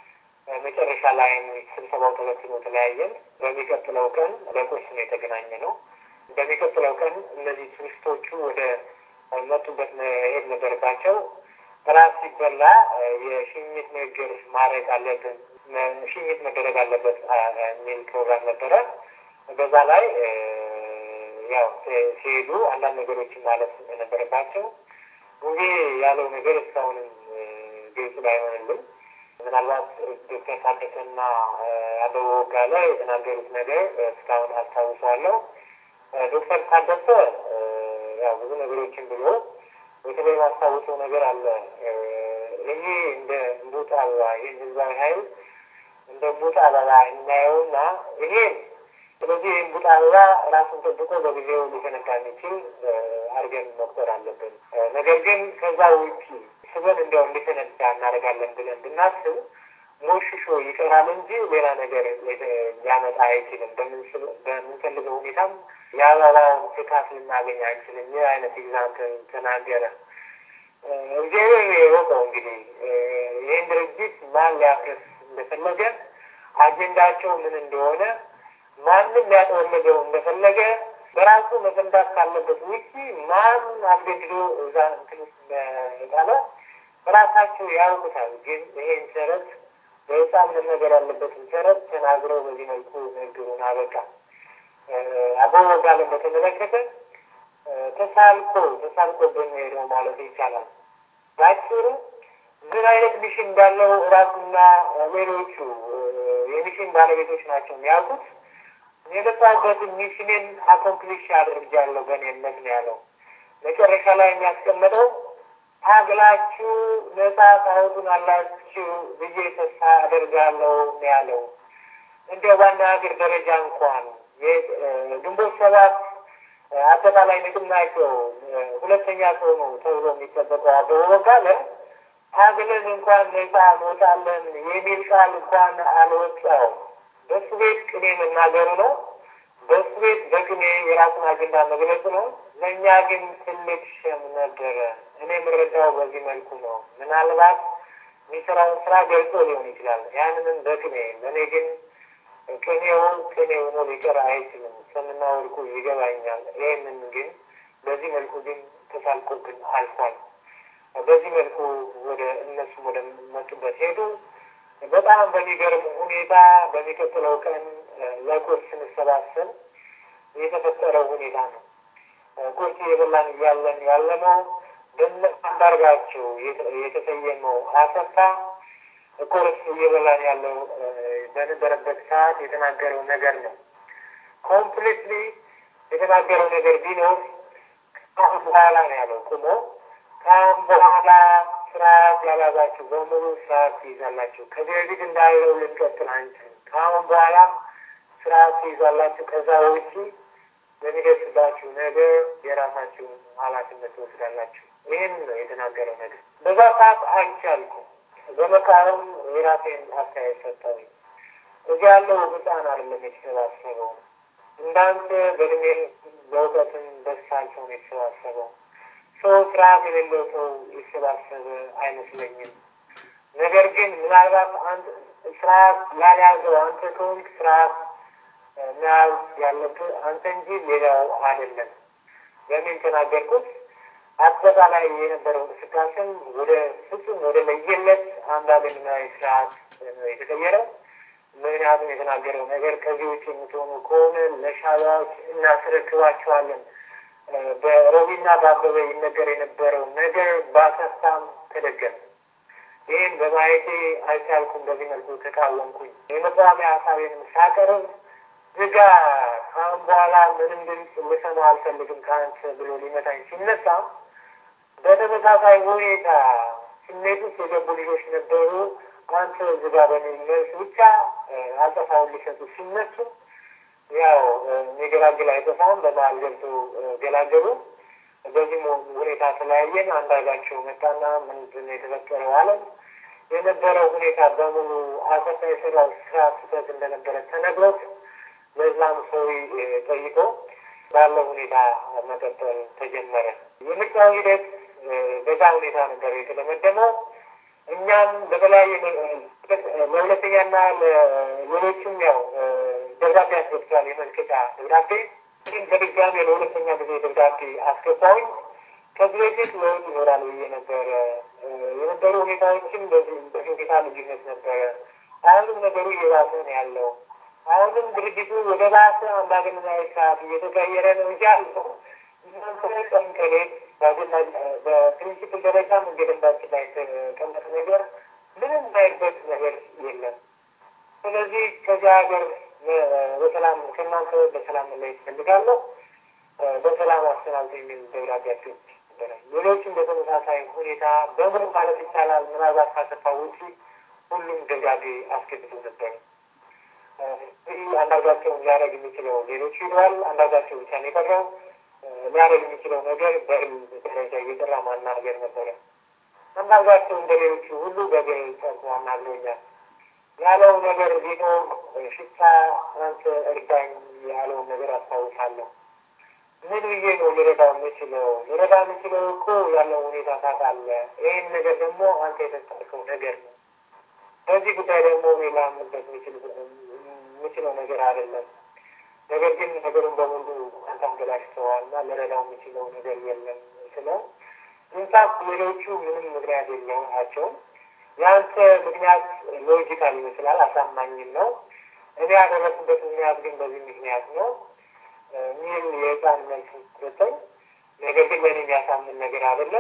መጨረሻ ላይ ስብሰባው ተበትኖ ተለያየን። በሚቀጥለው ቀን ለቁርስ ነው የተገናኘ ነው። በሚቀጥለው ቀን እነዚህ ቱሪስቶቹ ወደ መጡበት መሄድ ነበረባቸው። ራት ሲበላ የሽኝት ንግግር ማድረግ አለብን፣ ሽኝት መደረግ አለበት የሚል ፕሮግራም ነበረ። በዛ ላይ ያው ሲሄዱ አንዳንድ ነገሮችን ማለት ነበረባቸው። ጉዜ ያለው ነገር እስካሁንም ግልጽ ባይሆንልም ምናልባት ዶክተር ታደሰና አበበ ወጋለ የተናገሩት ነገር እስካሁን አስታውሰዋለሁ። ዶክተር ታደሰ ያው ብዙ ነገሮችን ብሎ በተለይ ማስታውሰው ነገር አለ። ይሄ እንደ እምቡጥ አበባ ይህን ህዝባዊ ኃይል እንደ እምቡጥ አበባ እናየውና ይሄ ስለዚህ ይህ እምቡጥ አበባ ራሱን ጠብቆ በጊዜው ሊፈነዳ የሚችል አድርገን መቁጠር አለብን። ነገር ግን ከዛ ውጪ ስበን እንዲያው እንዲፈነዳ እናደርጋለን ብለን ብናስብ ሞሽሾ ይቀራል እንጂ ሌላ ነገር ሊያመጣ አይችልም። በምንፈልገው ሁኔታም የአበባውን ፍካት ልናገኝ አንችልም። ይህ አይነት ኤግዛምፕል ተናገረ። እግዚአብሔር የወቀው እንግዲህ ይህን ድርጅት ማን ሊያፍርስ እንደፈለገ አጀንዳቸው ምን እንደሆነ ማንም ሊያጠወልገው እንደፈለገ በራሱ መፈንዳት ካለበት ውጪ ማን አስገድዶ እዛ እንትን ውስጥ ጣለ በራሳቸው ያውቁታል። ግን ይሄን ሰረት በህፃን መነገር ያለበትን ሰረት ተናግረው በዚህ መልኩ ንግግሩን አበቃ። አበበ ወጋለን በተመለከተ ተሳልቆ ተሳልቆ በሚሄደው ማለት ይቻላል። ባጭሩ ምን አይነት ሚሽን እንዳለው ራሱና ሌሎቹ የሚሽን ባለቤቶች ናቸው የሚያውቁት። የመጣበትን ሚሽንን አኮምፕሊሽ አድርጃለሁ በእኔ እምነት ነው ያለው። መጨረሻ ላይ የሚያስቀምጠው ታግላችሁ ነጻ ታወጡን አላችሁ ብዬ ተስፋ አደርጋለሁ ነው ያለው። እንዲያው በአንድ ሀገር ደረጃ እንኳን ግንቦት ሰባት አጠቃላይ ንቅናቄው ሁለተኛ ሰው ነው ተብሎ የሚጠበቀው አበበ ወጋለ ታግለን እንኳን ነጻ እንወጣለን የሚል ቃል እንኳን አልወጣውም። በሱ ቤት ቅኔ መናገሩ ነው። በሱ ቤት በቅኔ የራሱን አጀንዳ መግለጽ ነው። ለእኛ ግን ትልቅ ሸም ነበረ። እኔ የምረዳው በዚህ መልኩ ነው። ምናልባት የሚሰራውን ስራ ገልጾ ሊሆን ይችላል። ያንንም በቅኔ ለእኔ ግን ቅኔው ቅኔ ሆኖ ሊቀር አይችልም። ሰምና ወርቁ ይገባኛል። ይህንን ግን በዚህ መልኩ ግን ተሳልቆብን አልፏል። በዚህ መልኩ ወደ እነሱም ወደ መጡበት ሄዱ። በጣም በሚገርም ሁኔታ በሚቀጥለው ቀን ለቁርስ ስንሰባሰብ የተፈጠረው ሁኔታ ነው። ቁርስ የበላን እያለን ያለነው በነ አንዳርጋቸው የተሰየመው አሰፋ ቁርስ እየበላን ያለው በነበረበት ሰዓት የተናገረው ነገር ነው። ኮምፕሊትሊ የተናገረው ነገር ቢኖር ከአሁን በኋላ ነው ያለው ቁሞ ከአሁን በኋላ ስርዓት ያላዛችሁ በሙሉ ስርዓት ትይዛላችሁ። ከዚህ በፊት እንዳለው ልንቀጥል አንችልም። ከአሁን በኋላ ስርዓት ትይዛላችሁ። ከዛ ውጪ በሚደርስባችሁ ነገር የራሳችሁን ኃላፊነት ትወስዳላችሁ። ይህን ነው የተናገረው ነገር። በዛ ሰዓት አይቻልኩም። በመቃወም የራሴን አስተያየት ሰጠው። እዚህ ያለው ህፃን አይደለም የተሰባሰበው እንዳንተ በእድሜ በእውቀትም በሳል ሰው ነው የተሰባሰበው። ሰው ስርዓት የሌለው ሰው የተሰባሰበ አይመስለኝም። ነገር ግን ምናልባት አንድ ስርዓት ላልያዘው አንተ ከሆንክ ስርዓት መያዝ ያለብህ አንተ እንጂ ሌላው አይደለም። በምን ተናገርኩት? አጠቃላይ የነበረው እንቅስቃሴም ወደ ፍጹም ወደ ለየለት አምባገነናዊ ስርዓት ነው የተቀየረው። ምክንያቱም የተናገረው ነገር ከዚህ ውጭ የምትሆኑ ከሆነ ለሻዕቢያዎች እናስረክባቸዋለን። በሮቢና በአበበ ይነገር የነበረው ነገር በአሰፋም ተደገመ። ይህን በማየቴ አልቻልኩም። በዚህ መልኩ ተቃወምኩኝ። የመቃወሚያ ሀሳቤንም ሳቀርብ ዝጋ፣ ከአሁን በኋላ ምንም ድምፅ ልሰማ አልፈልግም ከአንተ ብሎ ሊመታኝ ሲነሳ በተመሳሳይ ሁኔታ ስሜት ውስጥ የገቡ ልጆች ነበሩ። አንተ ዝጋ በሚል መልስ ብቻ አጸፋውን ሊሰጡ ሲነሱ ያው የሚገላግል አይጠፋም። በመሀል ገብቶ ገላገሉ። በዚህ ሁኔታ ተለያየን። አንዳርጋቸው መጣና ምንድን ነው የተፈጠረው አለን። የነበረው ሁኔታ በሙሉ አሰፋ የሰራው ስራ ስህተት እንደነበረ ተነግሮት ለዛም ሰው ጠይቆ ባለው ሁኔታ መቀጠል ተጀመረ። የምርጫው ሂደት በዛ ሁኔታ ነበር የተደመደመው። እኛም በተለያየ ለሁለተኛና ለሌሎችም ያው ደብዳቤ አስገብቷል። የመልቀጫ ደብዳቤ ግን በድጋሚ ለሁለተኛ ጊዜ ደብዳቤ አስገባሁኝ። ከዚህ በፊት ለውጥ ይኖራል ብዬ ነበረ። የነበሩ ሁኔታዎችም በዚህ ሁኔታ ልዩነት ነበረ። አሁንም ነገሩ እየባሰ ነው ያለው። አሁንም ድርጅቱ ወደ ባሰ አምባገነናዊ ስርዓት እየተቀየረ ነው እንጂ አልፈው እናንተ ቀን ከሌት በፕሪንሲፕል ደረጃ መንገደንባችን ላይ የተቀመጠ ነገር ምንም ባይበት ነገር የለም። ስለዚህ ከዚህ ሀገር በሰላም ከእናንተ በሰላም ላይ ይፈልጋለሁ በሰላም አሰናብቶ የሚል ደብዳቤያቸው ነበረ። ሌሎችም በተመሳሳይ ሁኔታ በሙሉ ማለት ይቻላል ምናልባት ካሰፋ ውጪ ሁሉም ደብዳቤ አስገብቶ ነበር። ይህ አንዳርጋቸውን ሊያደርግ የሚችለው ሌሎች ሂደዋል። አንዳርጋቸው ብቻ ነው የቀረው። ሊያደርግ የሚችለው ነገር በህል ደረጃ እየጠራ ማናገር ነበረ። አንዳርጋቸው እንደ ሌሎቹ ሁሉ በግል ጠርቶ አናግሮኛል። ያለው ነገር ቢኖር ሽታ አንተ እርዳኝ ያለውን ነገር አስታውሳለሁ። ምን ብዬ ነው ልረዳው የምችለው? ልረዳ የምችለው እኮ ያለው ሁኔታ ታውቃለህ። ይህን ነገር ደግሞ አንተ የተጠርከው ነገር ነው። በዚህ ጉዳይ ደግሞ እኔ ላምንበት የምችለው ነገር አይደለም። ነገር ግን ነገሩን በሙሉ አንተ አገላሽተዋል እና ልረዳው የምችለው ነገር የለም ስለው ኢንፋክት ሌሎቹ ምንም ምክንያት የላቸውም። የአንተ ምክንያት ሎጂካል ይመስላል፣ አሳማኝም ነው። እኔ ያደረኩበት ምክንያት ግን በዚህ ምክንያት ነው ሚል የህፃን መልስ ሰጠኝ። ነገር ግን ለእኔ የሚያሳምን ነገር አይደለም።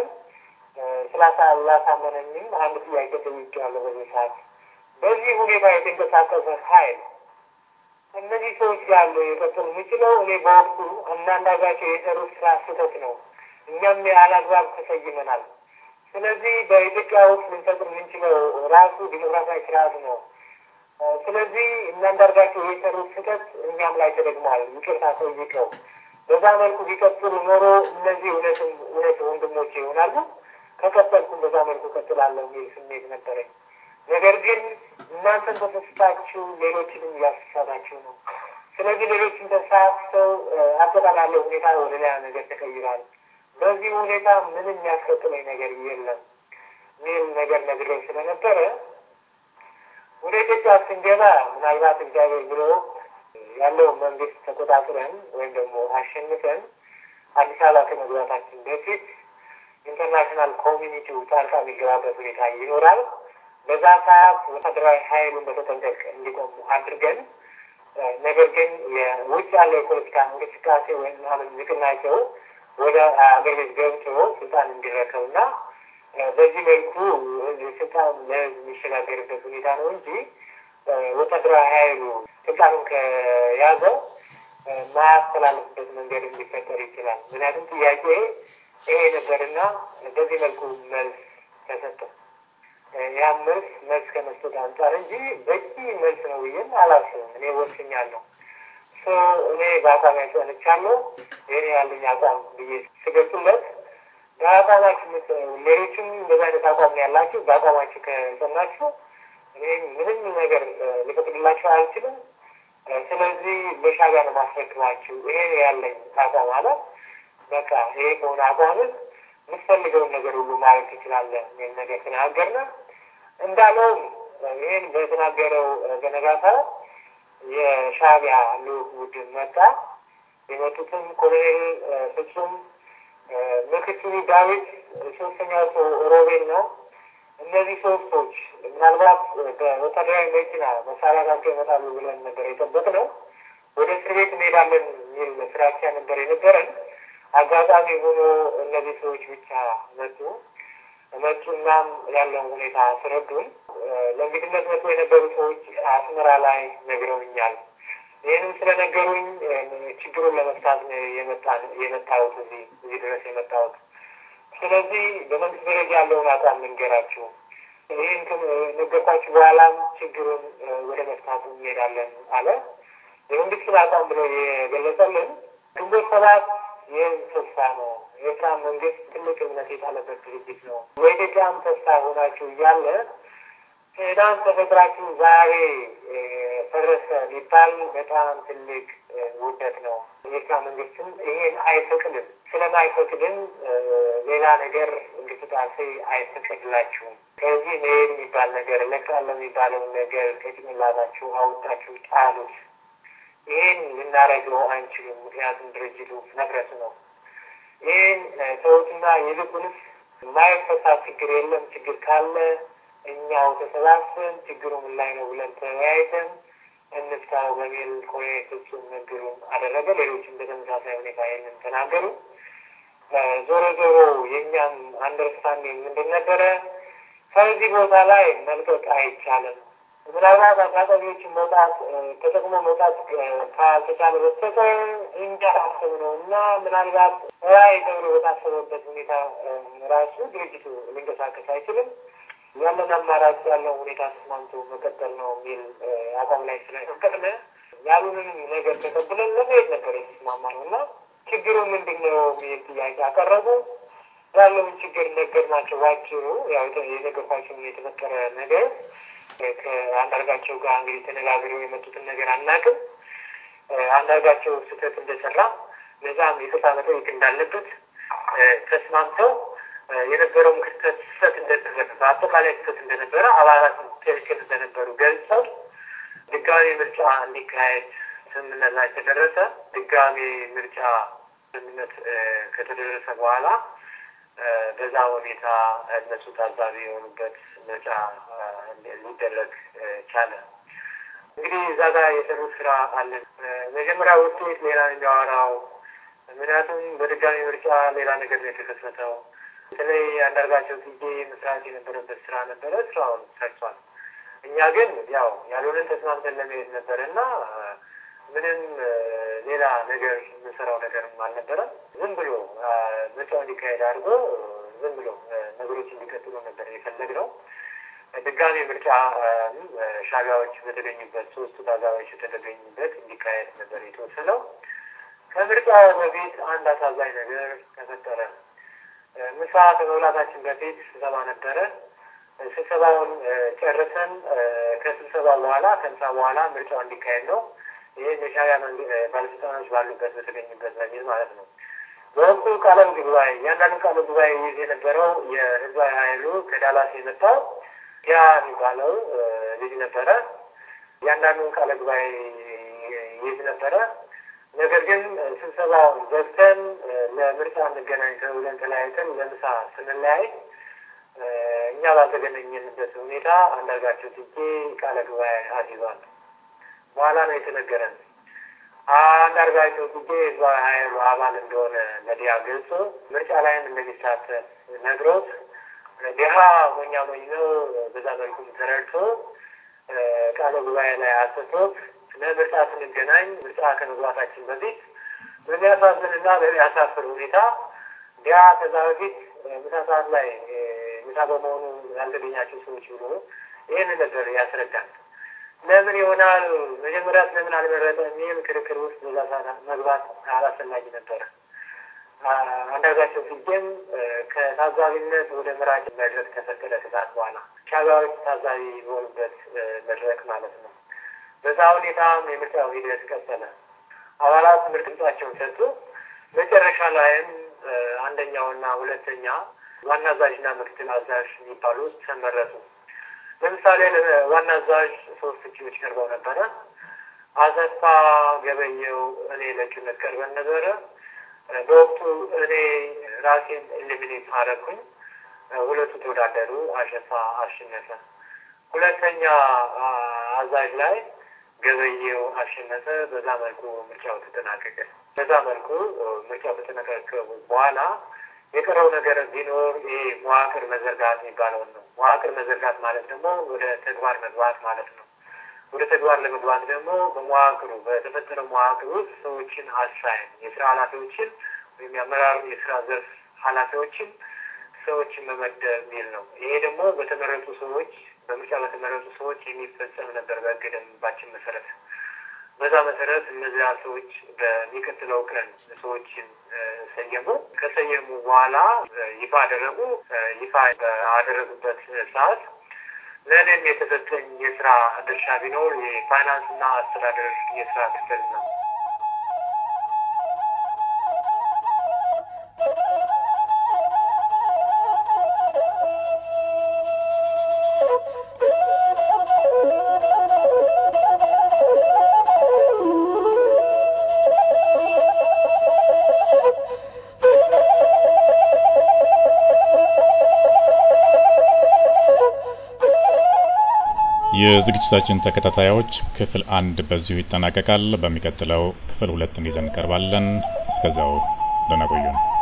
ስላላሳመነኝም አንድ ጥያቄ ጠይቄዋለሁ። በዚህ ሰዓት በዚህ ሁኔታ የተንቀሳቀሰ ኃይል እነዚህ ሰዎች ጋር የቀጥሉ የሚችለው እኔ በወቅቱ እናንዳጋቸው የሰሩት ስራ ስህተት ነው። እኛም ያላግባብ ተሰይመናል። ስለዚህ በኢትዮጵያ ውስጥ ልንፈጥር የምንችለው ራሱ ዲሞክራሲያዊ ስርዓት ነው። ስለዚህ እናንዳርጋቸው የሰሩት ስህተት እኛም ላይ ተደግሟል። ይቅርታ ጠይቀው በዛ መልኩ ቢቀጥሉ ኖሮ እነዚህ እውነትም እውነት ወንድሞቼ ይሆናሉ። ከቀጠልኩም በዛ መልኩ ቀጥላለሁ የሚል ስሜት ነበረኝ። ነገር ግን እናንተን ተሳስታችሁ ሌሎችንም እያሳሳታችሁ ነው። ስለዚህ ሌሎችን ተሳስተው አጠቃላይ ያለው ሁኔታ ወደ ሌላ ነገር ተቀይሯል። በዚህ ሁኔታ ምንም የሚያስቀጥለኝ ነገር የለም ሚል ነገር ነግረው ስለነበረ ወደ ኢትዮጵያ ስንገባ ምናልባት እግዚአብሔር ብሎ ያለው መንግስት ተቆጣጥረን ወይም ደግሞ አሸንፈን አዲስ አበባ ከመግባታችን በፊት ኢንተርናሽናል ኮሚኒቲው ጣልቃ የሚገባበት ሁኔታ ይኖራል። በዛ ሰዓት ወታደራዊ ኃይሉን በተጠንቀቅ እንዲቆሙ አድርገን ነገር ግን የውጭ ያለው የፖለቲካ እንቅስቃሴ ወይም አሁን ንቅናቄው ወደ አገር ቤት ገብቶ ስልጣን እንዲረከብና በዚህ መልኩ ስልጣን ለህዝብ የሚሸጋገርበት ሁኔታ ነው እንጂ ወታደራዊ ኃይሉ ስልጣኑን ከያዘው ማያስተላልፍበት መንገድ ሊፈጠር ይችላል። ምክንያቱም ጥያቄ ይሄ ነበርና በዚህ መልኩ መልስ ተሰጠ። ያም መልስ መልስ ከመስጠት አንጻር እንጂ በቂ መልስ ነው ብዬም አላስብም። እኔ ወስኛለሁ። እኔ በአቋም ያጸንቻለሁ። ይሄ ያለኝ አቋም ብዬ ስገልጽለት በአቋማችሁ ሌሎችም እንደዚ አይነት አቋም ነው ያላችሁ። በአቋማችሁ ከጸናችሁ እኔ ምንም ነገር ሊፈቅድላችሁ አልችልም። ስለዚህ ለሻዕቢያ ነው ማስረክባችሁ። ይሄ ያለኝ አቋም አለ። በቃ ይሄ ከሆነ አቋምህ የምትፈልገውን ነገር ሁሉ ማድረግ ትችላለህ የሚል ነገር ተናገርነ። እንዳለውም ይህን በተናገረው በነጋታው የሻዕቢያ ልዑክ ቡድን መጣ። የመጡትም ኮሎኔል ፍጹም፣ ምክትሉ ዳዊት፣ ሶስተኛው ሰው ሮቤል ነው። እነዚህ ሶስቶች ምናልባት በወታደራዊ መኪና መሳሪያ ጋቸው ይመጣሉ ብለን ነበር የጠበቅነው። ወደ እስር ቤት እንሄዳለን የሚል ፍራቻ ነበር የነበረን። አጋጣሚ ሆኖ እነዚህ ሰዎች ብቻ መጡ። መጡናም ያለውን ሁኔታ አስረዱን። ለእንግድነት መጡ የነበሩ ሰዎች አስመራ ላይ ነግረውኛል። ይህንም ስለነገሩኝ ችግሩን ለመፍታት የመጣሁት እዚህ እዚህ ድረስ የመጣሁት። ስለዚህ በመንግስት ደረጃ ያለውን አቋም ልንገራችሁ። ይህን ነገርኳችሁ። በኋላም ችግሩን ወደ መፍታቱ እንሄዳለን አለ። የመንግስትን አቋም ብሎ የገለጸልን ግንቦት ሰባት ይህም ተስፋ ነው። የኤርትራ መንግስት ትልቅ እምነት የጣለበት ድርጅት ነው። የኢትዮጵያም ተስፋ ሆናችሁ እያለ ትናንት ተፈጥራችሁ ዛሬ ፈረሰ ሊባል በጣም ትልቅ ውደት ነው። የኤርትራ መንግስትም ይሄን አይፈቅድም። ስለማይፈቅድም ሌላ ነገር እንቅስቃሴ አይፈቅድላችሁም። ከዚህ መሄድ የሚባል ነገር እለቃለሁ የሚባለውን ነገር ከጭንቅላታችሁ አውጣችሁ ጣሉት። ይህን ልናደርገው አንችልም። ምክንያቱም ድርጅቱ መፍረስ ነው። ይህን ሰዎችና ይልቁንስ የማይፈታ ችግር የለም። ችግር ካለ እኛው ተሰባስበን ችግሩ ምን ላይ ነው ብለን ተወያይተን እንፍታው በሚል ኮሎኔል ፍጹም ንግሩን አደረገ። ሌሎችም በተመሳሳይ ሁኔታ ይህንን ተናገሩ። ዞሮ ዞሮ የእኛም አንደርስታንዲንግ ምንድን ነበረ? ከዚህ ቦታ ላይ መልቀቅ አይቻልም። ምናልባት አጋጣሚዎችን መውጣት ተጠቅሞ መውጣት ካልተቻለ በስተቀር እኛ አስብ ነው እና ምናልባት ራይ ተብሎ በታሰበበት ሁኔታ ራሱ ድርጅቱ ሊንቀሳቀስ አይችልም። ያለን አማራጭ ያለው ሁኔታ ተስማምቶ መቀጠል ነው የሚል አቋም ላይ ስለፈቀድን ያሉንን ነገር ተቀብለን ለመሄድ ነበር የተስማማ ነው እና ችግሩ ምንድን ነው የሚል ጥያቄ አቀረቡ። ያለውን ችግር ነገር ናቸው ባጭሩ ያው የነገርኳቸው የተፈጠረ ነገር ከአንዳርጋቸው ጋር እንግዲህ ተነጋግረው የመጡትን ነገር አናውቅም። አንዳርጋቸው ስህተት እንደሰራ ለዛም ይቅርታ መጠየቅ እንዳለበት ተስማምተው የነበረውን ክስተት ስህተት እንደነበረ በአጠቃላይ ስህተት እንደነበረ አባላት ትክክል እንደነበሩ ገልጸው ድጋሚ ምርጫ እንዲካሄድ ስምምነት ላይ ተደረሰ። ድጋሚ ምርጫ ስምምነት ከተደረሰ በኋላ በዛ ሁኔታ እነሱ ታዛቢ የሆኑበት ምርጫ ሊደረግ ቻለ። እንግዲህ እዛ ጋር የሰሩት ስራ አለን። መጀመሪያ ውጤት ሌላ የሚያወራው ምክንያቱም በድጋሚ ምርጫ ሌላ ነገር ነው የተከሰተው። በተለይ አንዳርጋቸው ጊዜ መስራት የነበረበት ስራ ነበረ። ስራውን ሰርቷል። እኛ ግን ያው ያልሆነን ተስማምተን ለመሄድ ነበረ እና ምንም ሌላ ነገር የምንሰራው ነገርም አልነበረም። ዝም ብሎ ምርጫው እንዲካሄድ አድርጎ ዝም ብሎ ነገሮች እንዲቀጥሉ ነበር የፈለግነው። ድጋሚ ምርጫ ሻዕቢያዎች በተገኙበት ሶስቱ ታዛቢዎች የተገኙበት እንዲካሄድ ነበር የተወሰነው። ከምርጫው በፊት አንድ አሳዛኝ ነገር ተፈጠረ። ምሳ ከመብላታችን በፊት ስብሰባ ነበረ። ስብሰባውን ጨርሰን ከስብሰባ በኋላ ከምሳ በኋላ ምርጫው እንዲካሄድ ነው። ይህ የሻዕቢያ ባለስልጣኖች ባሉበት በተገኙበት በሚል ማለት ነው። በወቅቱ ቃለ ጉባኤ እያንዳንዱ ቃለ ጉባኤ ይዝ የነበረው የህዝባዊ ኃይሉ ከዳላስ የመጣው ያ የሚባለው ልጅ ነበረ። እያንዳንዱን ቃለ ጉባኤ ይዝ ነበረ። ነገር ግን ስብሰባውን ዘግተን ለምርጫ እንገናኝ ተብለን ተለያይተን ለምሳ ስንለያይ እኛ ባልተገናኘንበት ሁኔታ አንዳርጋቸው ጽጌ ቃለ ጉባኤ አስይዟል። በኋላ ነው የተነገረን። አንዳርጋቸው ጽጌ ህዝባዊ ኃይሉ አባል እንደሆነ ለዲያ ገልጾ ምርጫ ላይም እንደሚሳተፍ ነግሮት ዲሃ ሞኛ ሞኝ ነው። በዛ መልኩም ተረድቶ ቃለ ጉባኤ ላይ አሰቶት ለምርጫ ስንገናኝ ምርጫ ከመግባታችን በፊት በሚያሳዝንና በሚያሳፍር ሁኔታ ዲያ ከዛ በፊት ምሳ ሰዓት ላይ ምሳ በመሆኑ ያልተገኛቸው ሰዎች ብሎ ይህን ነገር ያስረዳል። ለምን ይሆናል መጀመሪያ ስለምን አልመረጠ የሚል ክርክር ውስጥ በዛ ሰዓት መግባት አላስፈላጊ ነበረ። አንዳርጋቸው ጽጌም ከታዛቢነት ወደ መራጭ መድረክ ተፈቀደ ከሰዓት በኋላ ሻዕቢያዎች ታዛቢ በሆኑበት መድረክ ማለት ነው። በዛ ሁኔታም የምርጫው ሂደት ቀጠለ። አባላት ምርጥ ድምጻቸውን ሰጡ። መጨረሻ ላይም አንደኛውና ሁለተኛ ዋና አዛዥና ምክትል አዛዥ የሚባሉት ተመረጡ። ለምሳሌ ዋና አዛዥ ሶስት እጩዎች ቀርበው ነበረ። አሰፋ ገበየው፣ እኔ ለእጩነት ቀርበን ነበረ። በወቅቱ እኔ ራሴን ኤሊሚኔት አረኩኝ። ሁለቱ ተወዳደሩ። አሸፋ አሸነፈ። ሁለተኛ አዛዥ ላይ ገበየው አሸነፈ። በዛ መልኩ ምርጫው ተጠናቀቀ። በዛ መልኩ ምርጫው ከተጠናቀቀ በኋላ የቀረው ነገር ቢኖር ይሄ መዋቅር መዘርጋት የሚባለውን ነው። መዋቅር መዘርጋት ማለት ደግሞ ወደ ተግባር መግባት ማለት ነው። ወደ ተግባር ለመግባት ደግሞ በመዋቅሩ በተፈጠረው መዋቅር ውስጥ ሰዎችን አሳይን የስራ ኃላፊዎችን ወይም የአመራር የስራ ዘርፍ ኃላፊዎችን ሰዎችን መመደብ የሚል ነው። ይሄ ደግሞ በተመረጡ ሰዎች በምርጫ በተመረጡ ሰዎች የሚፈጸም ነበር በሕገ ደንባችን መሰረት። በዛ መሰረት እነዚያ ሰዎች በሚቀጥለው ቀን ሰዎችን ሰየሙ። ከሰየሙ በኋላ ይፋ አደረጉ። ይፋ ባደረጉበት ሰዓት ለእኔም የተሰጠኝ የስራ ድርሻ ቢኖር የፋይናንስና አስተዳደር የስራ ክፍል ነው። የዝግጅታችን ተከታታዮች ክፍል አንድ በዚሁ ይጠናቀቃል። በሚቀጥለው ክፍል ሁለትን ይዘን እንቀርባለን። እስከዛው ደህና ቆዩን።